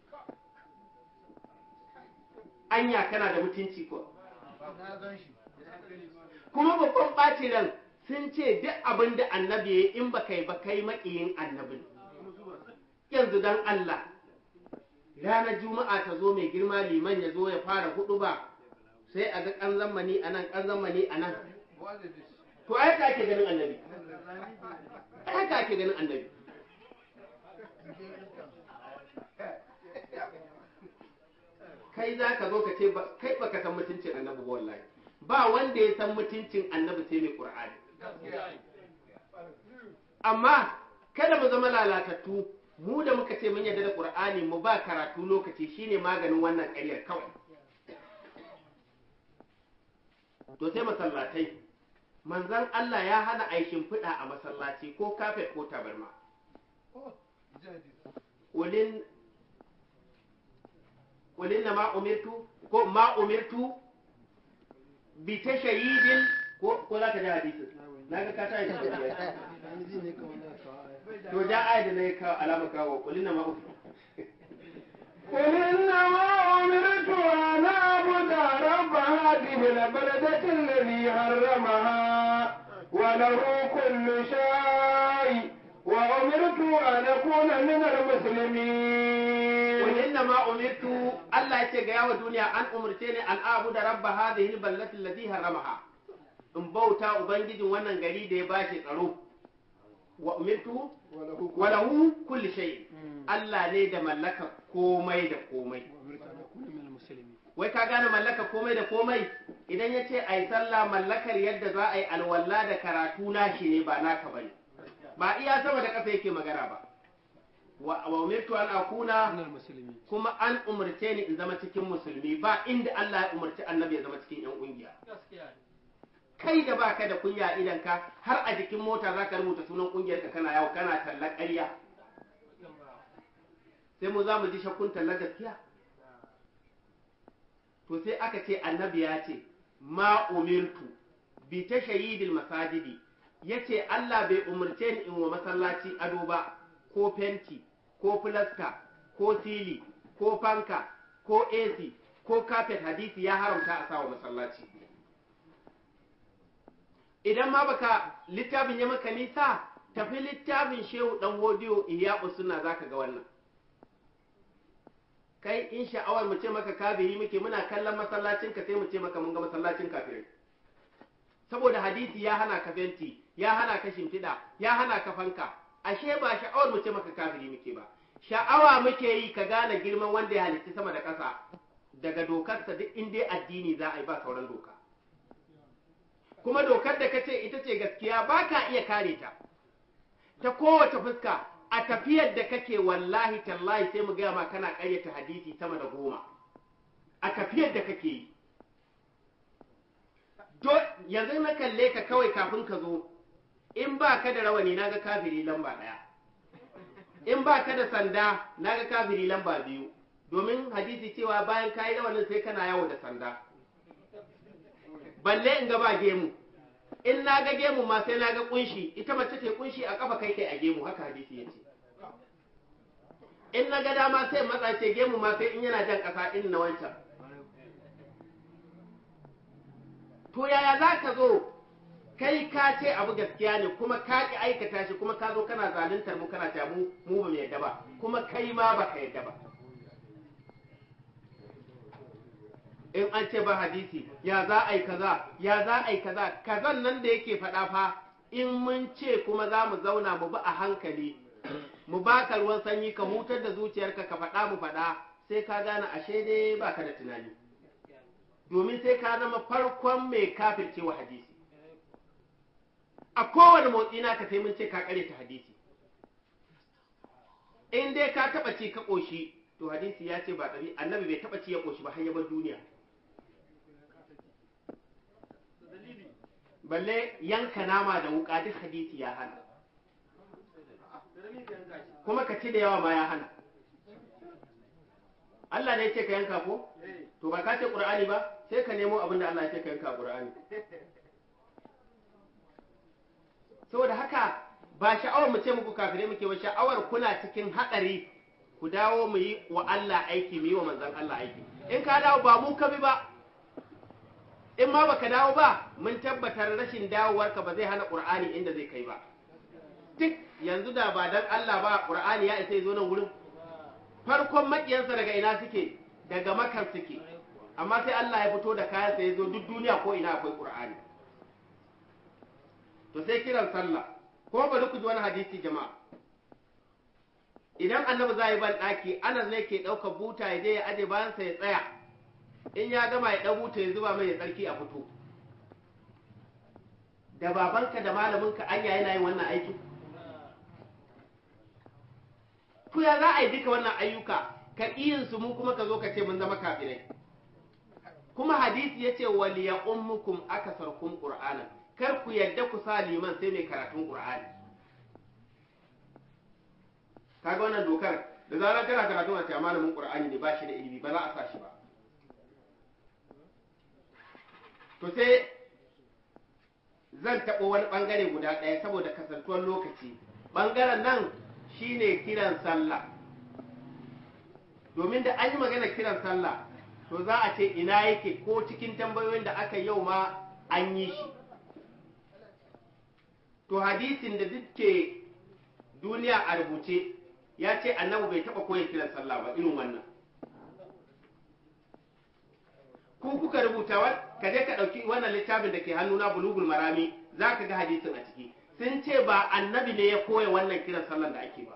anya kana da mutunci ko
na gan shi
kuma babban ɓacin ran sun ce duk abin da annabi ya yi in ba kai ba kai maƙiyin annabin yanzu dan Allah ranar juma'a ta zo mai girma liman ya zo ya fara hudu ba sai a ga ƙanzan mani a nan ƙanzan mani a nan
what is this
to ai ka ake ganin annabi ai ka ake ganin annabi kai za ka zo ka ce ba- kai baka san mutuncin annabi ba wallahi ba wanda ya san mutuncin annabi sai mai qur'ani amma kada mu zama lalatattu mu da muka ce mun yarda da qur'ani mu ba karatu lokaci shine maganin wannan ƙaryar kawai to sai masallatai manzon Allah ya hana a yi shimfiɗa a masallaci ko kafet ko tabarma
oh jadi
ulin ulin na ma umirtu ko ma umirtu bi tashayidin ko ko za ka ji hadisin na ga ka tayi da
yanzu ne kawai na kawo aya
to ja ayat da nayi kawo alama kawo ulin na ma umirtu
قل إنما أمرت أن أعبد رب هذه البلدة الذي حرمها وله كل شيء وأمرت أن أكون من المسلمين
Qul inna ma umirtu Allah yace ga yawa duniya an umurce ni an abu da rabba hadhihi alballati allati haramaha in bauta ubangijin wannan gari da ya bashi tsaro wa umirtu
وله
wa lahu kulli shay Allah ne da mallaka komai da komai
وأمرت أن أكون من المسلمين
wai ka gane mallaka komai da komai idan ya ce a yi sallah mallakar yadda za a yi alwala da karatu nashi ne ba naka ba ne ba iya sama da ƙasa yake magana ba wa wa umirtu an akuna
من المسلمين
kuma an umarce ni in zama cikin musulmi ba inda Allah ya umarci annabi ya zama cikin yan kungiya kai da baka da kunya idan ka har a jikin mota zaka rubuta sunan kungiyar ka kana yawo kana tallar ƙarya sai mu za mu ji shakkun tallar gaskiya to sai aka ce annabi ya ce ma umirtu bi ta shahidil masajidi ya ce Allah bai umarce ni in wa masallaci ado ba ko fenti ko filaska ko sili ko fanka ko AC ko kafet hadisi ya haramta a sawa masallaci idan ma baka littafin ya maka nisa tafi littafin shehu dan hodiyo iya suna zaka ga wannan kai in sha'awar mu ce maka kafiri muke muna kallon masallacin ka sai mu ce maka mun ga masallacin kafirai saboda hadisi ya hana ka fenti ya hana ka shimfiɗa ya hana ka fanka ashe ba sha'awar mu ce maka kafiri muke ba sha'awa muke yi ka gane girman wanda ya halitta sama da ƙasa daga dokarsa duk in dai addini za a yi ba sauran doka kuma dokar da ka ce ita ce gaskiya ba ka iya kare ta ta kowace fuska a tafiyar da kake wallahi tallahi sai mu gaya ma kana ƙaryata hadisi sama da goma a tafiyar da kake yi Do- yanzu na kalle ka kawai kafin ka zo in ba ka da rawani na ga kafiri lamba ɗaya in ba ka da sanda na ga kafiri lamba biyu domin hadisi cewa bayan ka yi rawanin sai kana yawo da sanda balle in ga ba gemu in na ga gemu ma sai na ga kunshi ita mace ce kunshi a kafa kai kai a gemu haka hadisi ya ce in na ga dama sai matsa ce gemu ma sai in yana jan ƙasa in na wancan to yaya za ka zo kai ka ce abu gaskiya ne kuma ka ki aikata shi kuma ka zo kana zaluntar mu kana ta mu mu ba mu yadda ba kuma kai ma ba ka yadda ba in an ce ba hadisi ya za a yi kaza ya za a yi kaza kazan nan da yake faɗa fa in mun ce kuma za mu zauna mu bi a hankali mu baka ruwan sanyi ka hutar da zuciyarka ka faɗa mu faɗa sai ka gane ashe dai baka da tunani domin sai ka zama farkon mai kafirce wa hadisi a kowane motsi na ka sai mun ce ka kare ta hadisi in dai ka taɓa ci ka ƙoshi to hadisi ya ce ba ɗari annabi bai taɓa ci ya ƙoshi ba har ya bar duniya balle yanka nama da wuka duk hadisi ya hana kuma ka ci da yawa ma ya hana Allah ne ya ce ka yanka ko to ba ka ce Qur'ani ba sai ka nemo abin da Allah ya ce ka yanka Qur'ani saboda haka ba sha'awar mu ce muku kafirai muke ba sha'awar kuna cikin haɗari ku dawo mu yi wa Allah aiki mu yi wa manzon Allah aiki in ka dawo ba mu ka bi ba in ma baka dawo ba mun tabbatar rashin dawowarka ba zai hana Qur'ani inda zai kai ba duk yanzu da ba dan Allah ba Qur'ani ya isa ya zo nan wurin farkon makiyansa daga ina suke daga makar suke amma sai Allah ya fito da kayansa ya zo duk duniya ko ina akwai Qur'ani to sai kiran sallah ko bari ku ji wani hadisi jama'a idan annabi za yi ban ɗaki anas ne ke ɗaukar buta ya je ya aje bayansa ya tsaya in ya gama ya ɗau buta ya zuba mai ya tsarki a fito da babanka da malaminka anya yana yin wannan aiki to ya za a yi duka wannan ayyuka ka iyin su mu kuma ka zo ka ce mun zama kafirai kuma hadisi yace waliya ummukum akasarkum qur'anan kar ku yadda ku sa liman sai mai karatun qur'ani kaga wannan dokar da zarar kana karatun a ce malamin qur'ani ne ba shi da ilimi ba za a sa shi ba to sai zan taɓa wani ɓangare guda ɗaya saboda kasantuwar lokaci ɓangaren nan shine kiran sallah domin da an yi magana kiran sallah to za a ce ina yake ko cikin tambayoyin da aka yau ma an yi shi to hadisin da duke duniya a rubuce ya ce annabi bai taɓa koya kiran sallah ba irin wannan ku kuka rubuta wa ka je ka ɗauki wannan littafin da ke hannuna bulugul marami za ka ga hadisin a ciki sun ce ba annabi ne ya koya wannan kiran sallan da ake ba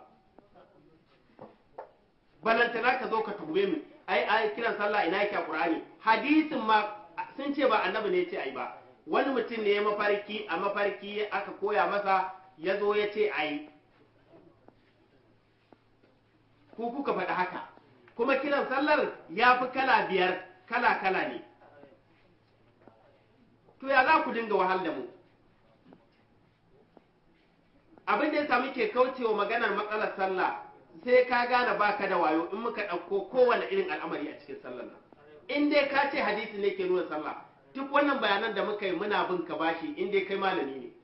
balantana ka zo ka tuhume mu ai ai kiran sallah ina yake a qur'ani hadisin ma sun ce ba annabi ne ya ce ai ba wani mutum ne ya mafarki a mafarki aka koya masa ya zo ya ce ai ku kuka faɗi haka kuma kiran sallar ya fi kala biyar kala kala ne to ya za ku dinga wahal da mu abin da ya sami ke kaucewa maganar matsalar sallah sai ka gane baka da wayo in muka ɗauko kowane irin al'amari a cikin sallar nan in dai ka ce hadisi ne ke nuna sallah duk wannan bayanan da muka yi muna bin ka bashi in dai kai malami ne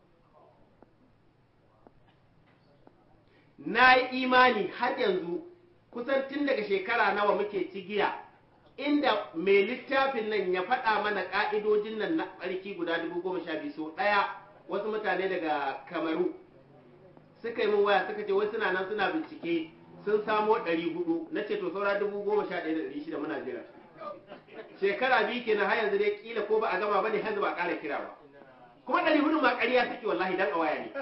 na yi imani har yanzu kusan tun daga shekara nawa muke cigiya inda mai littafin nan ya faɗa mana ƙa'idojin nan na tsarki guda dubu goma sha biyu so ɗaya wasu mutane daga kamaru suka yi min waya suka ce wai suna nan suna bincike sun samo ɗari hudu na ce to saura dubu goma sha ɗaya da ɗari shida muna jira shekara biyu kenan har yanzu dai kila ko ba a gama ba ne har ba a ƙara kira ba kuma ɗari hudu ma ƙarya take wallahi dan a waya ne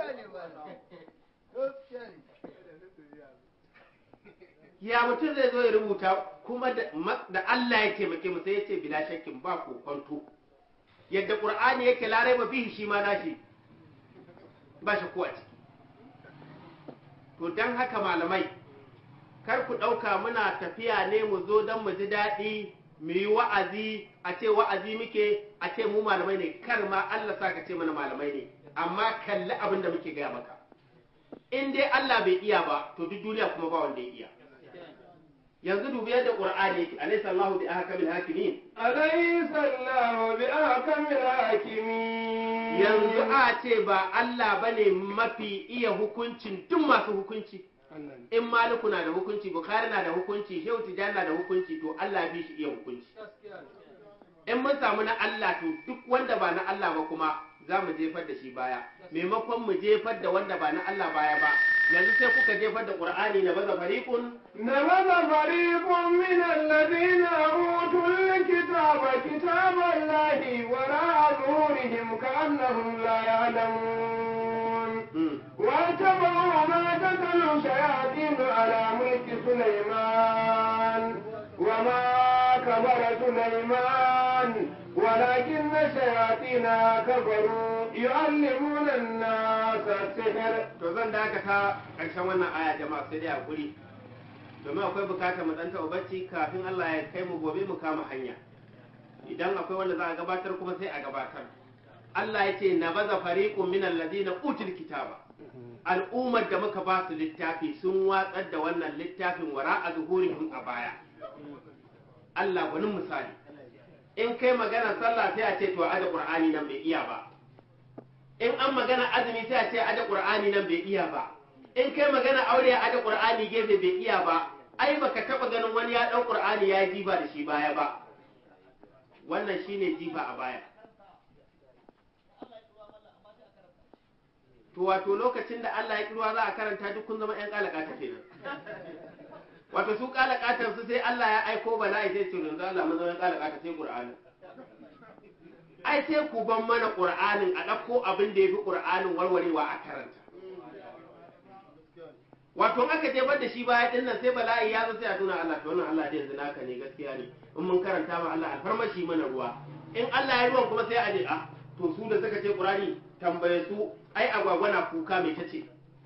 ya mutum zai zo ya rubuta kuma da Allah ya taimake mu sai ya ce bila shakkin ba kokonto yadda qur'ani yake larai ba bihi shi ma nashi ba shi ko a ciki to dan haka malamai kar ku ɗauka muna tafiya ne mu zo don mu ji daɗi mu yi wa'azi a ce wa'azi muke a ce mu malamai ne kar ma Allah sa ka ce mana malamai ne amma kalli abin da muke gaya maka in dai Allah bai iya ba to duk duniya kuma ba wanda ya iya yanzu dubi yadda qur'ani yake alaysa Allahu bi ahkamil hakimin
alaysa Allahu bi ahkamil hakimin
yanzu a ce ba Allah bane mafi iya hukuncin duk masu hukunci in maliku na da hukunci bukhari na da hukunci shehu tijani na da hukunci to Allah bi shi iya hukunci in mun samu na Allah to duk wanda ba na Allah ba kuma za mu jefar da shi baya maimakon mu jefar da wanda ba na Allah baya ba yanzu sai kuka jefar da Qur'ani na baza fariqun
نبذ فريق من الذين أوتوا الكتاب كتاب الله وراء ظهورهم كأنهم لا يعلمون
hmm.
واتبعوا ما تتلو الشياطين على ملك سليمان وما كفر سليمان ولكن الشياطين كفروا يعلمون الناس السحر
to zan dakata ƙarshen wannan aya jama'a sai dai hakuri domin akwai bukatar mu dan taɓa bacci kafin Allah ya kai mu gobe mu kama hanya idan akwai wanda za a gabatar kuma sai a gabatar Allah ya ce na baza fariqun min alladhina utul kitaba al'ummar da muka ba su littafi sun watsar da wannan littafin wara a zuhurihim a baya Allah wani misali in kai magana sallah sai a ce to aje qur'ani nan bai iya ba in an magana azumi sai a ce aje qur'ani nan bai iya ba in kai magana aure a aje qur'ani gefe bai iya ba ai baka taba ganin wani ya dau qur'ani ya jiba da shi baya ba wannan shine jifa a baya to wato lokacin da Allah ya kirwa za a karanta duk kun zama ƴan kalakata kenan wato su kalakatan su sai Allah ya aiko bala'i sai su yanzu Allah mun zama ƴan kalakata sai Qur'ani ai sai ku ban mana Qur'anin a ɗauko abin da yafi Qur'anin warwarewa a karanta wato in aka jefar da shi baya din nan sai bala'i ya zo sai a tuna Allah to wannan Allah dai yanzu naka ne gaskiya ne in mun karanta ma Allah alfarmashi mana ruwa in Allah ya ruwan kuma sai a je ah to su da suka ce Qur'ani tambaye su ai agwagwa na kuka mai tace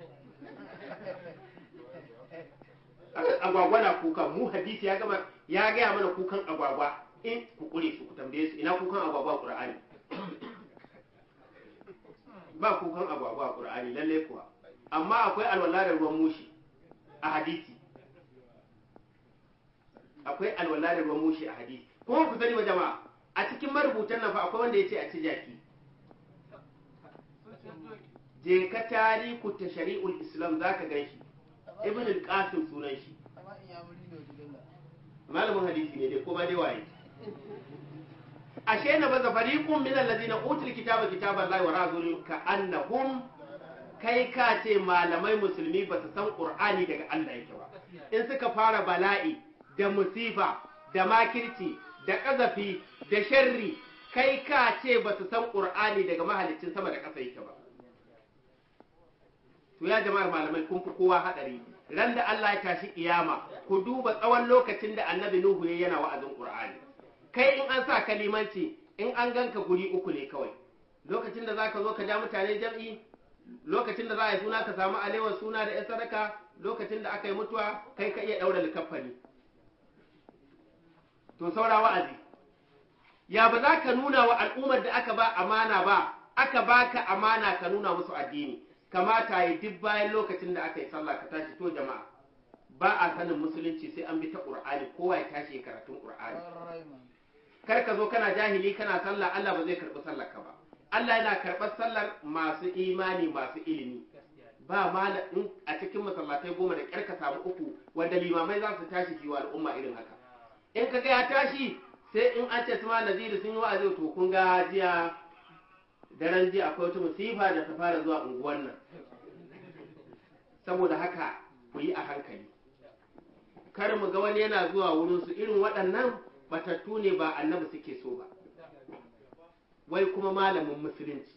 agwagwa na kuka mu hadisi ya gama ya gaya mana kukan agwagwa in ku kure su ku tambaye su ina kukan agwagwa Qur'ani ba kukan agwagwa Qur'ani lalle kuwa amma akwai alwala da ruwan mushi a hadisi akwai alwala da ruwan mushi a hadisi kuma ku sani ba jama'a a cikin marubutan nan fa akwai wanda ya ce a ci jaki je ka tariku ta shari'ul islam za ka gan shi ibn al-qasim sunan shi malamin hadisi ne dai ko ba dai waye ashe na baza fariqun min allazina utul kitaba kitaballahi wa razulun ka annahum kai ka ce malamai musulmi ba su san qur'ani daga Allah yake ba in suka fara bala'i da musifa da makirci da ƙazafi da sharri kai ka ce ba su san qur'ani daga mahalicin sama da ƙasa yake ba to ya jama'ar malamai kun fi kowa hadari ran da Allah ya tashi kiyama ku duba tsawon lokacin da annabi Nuhu ya yana wa'azin Qur'ani kai in an sa kalimanci in an ganka guri uku ne kawai lokacin da zaka zo ka ja mutane jam'i lokacin da za a yi suna ka samu alewar suna da 'yan sadaka lokacin da aka yi mutuwa kai ka iya ɗaura likafani to saura wa'azi ya ba za ka nuna wa al'ummar da aka ba amana ba aka baka amana ka nuna musu addini kamata yi duk bayan lokacin da aka yi sallah ka tashi to jama'a ba a sanin musulunci sai an bi ta qur'ani kowa ya tashi ya karatun qur'ani kar ka zo kana jahili kana sallah Allah ba zai karɓi sallar ka ba Allah yana karɓar sallar masu imani masu ilimi ba malam in a cikin masallatai goma da ƙyar ka samu uku wanda limamai za su tashi su yi wa al'umma irin haka in ka ga ya tashi sai in an ce suma naziri sun yi wa'azi to kun ga jiya daren jiya akwai wata musifa da ta fara zuwa unguwan nan saboda haka ku yi a hankali kar mu ga wani yana zuwa wurin su irin waɗannan batattu ne ba annabi suke so ba wai kuma malamin musulunci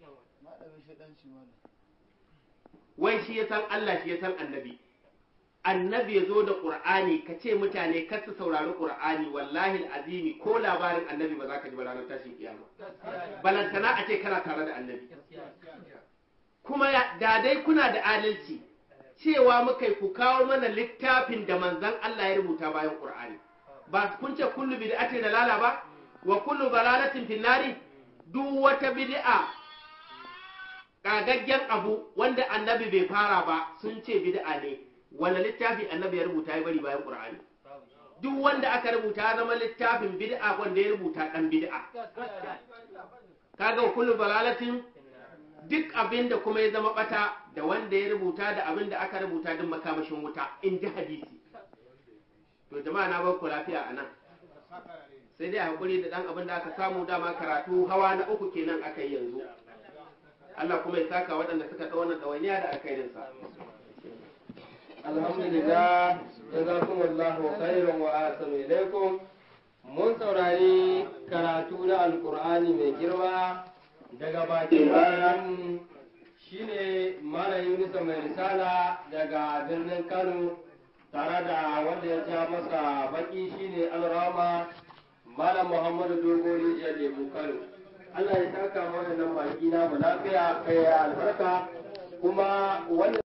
wai shi ya san Allah shi ya san annabi annabi ya zo da ƙur'ani ka ce mutane kar su saurari ƙur'ani wallahi azimi ko labarin annabi ba za ka ji ba ranar tashin kiyama balantana a ce kana tare da annabi kuma da dai kuna da adalci cewa muka ku kawo mana littafin da manzon Allah ya rubuta bayan ƙur'ani ba kun ce kullu bid'atin dalala ba wa kullu dalalatin finnari duk wata bid'a kagaggen abu wanda annabi bai fara ba sun ce bid'a ne wanda littafi annabi ya rubuta ya bari bayan qur'ani duk wanda aka rubuta ya zama littafin bid'a wanda ya rubuta dan bid'a kaga kullu balalatin duk abin da kuma ya zama bata da wanda ya rubuta da abin da aka rubuta duk makamashin wuta in ji hadisi to jama'a na bar ku lafiya a nan sai dai hakuri da dan abin da aka samu dama karatu hawa na uku kenan aka yi yanzu Allah kuma ya saka waɗanda suka ɗau wannan ɗawainiya da alkhairinsa
alhamdulillah jazakumullahu khairan wa ahsanu ilaikum mun saurari karatu na alkur'ani mai girma daga bakin malam shine malam yunusa mai risala daga birnin kano tare da wanda ya ja masa baki shine alrama malam muhammadu dogori ya lebu kano allah ya saka mana nan baki na mu lafiya kai albarka kuma wannan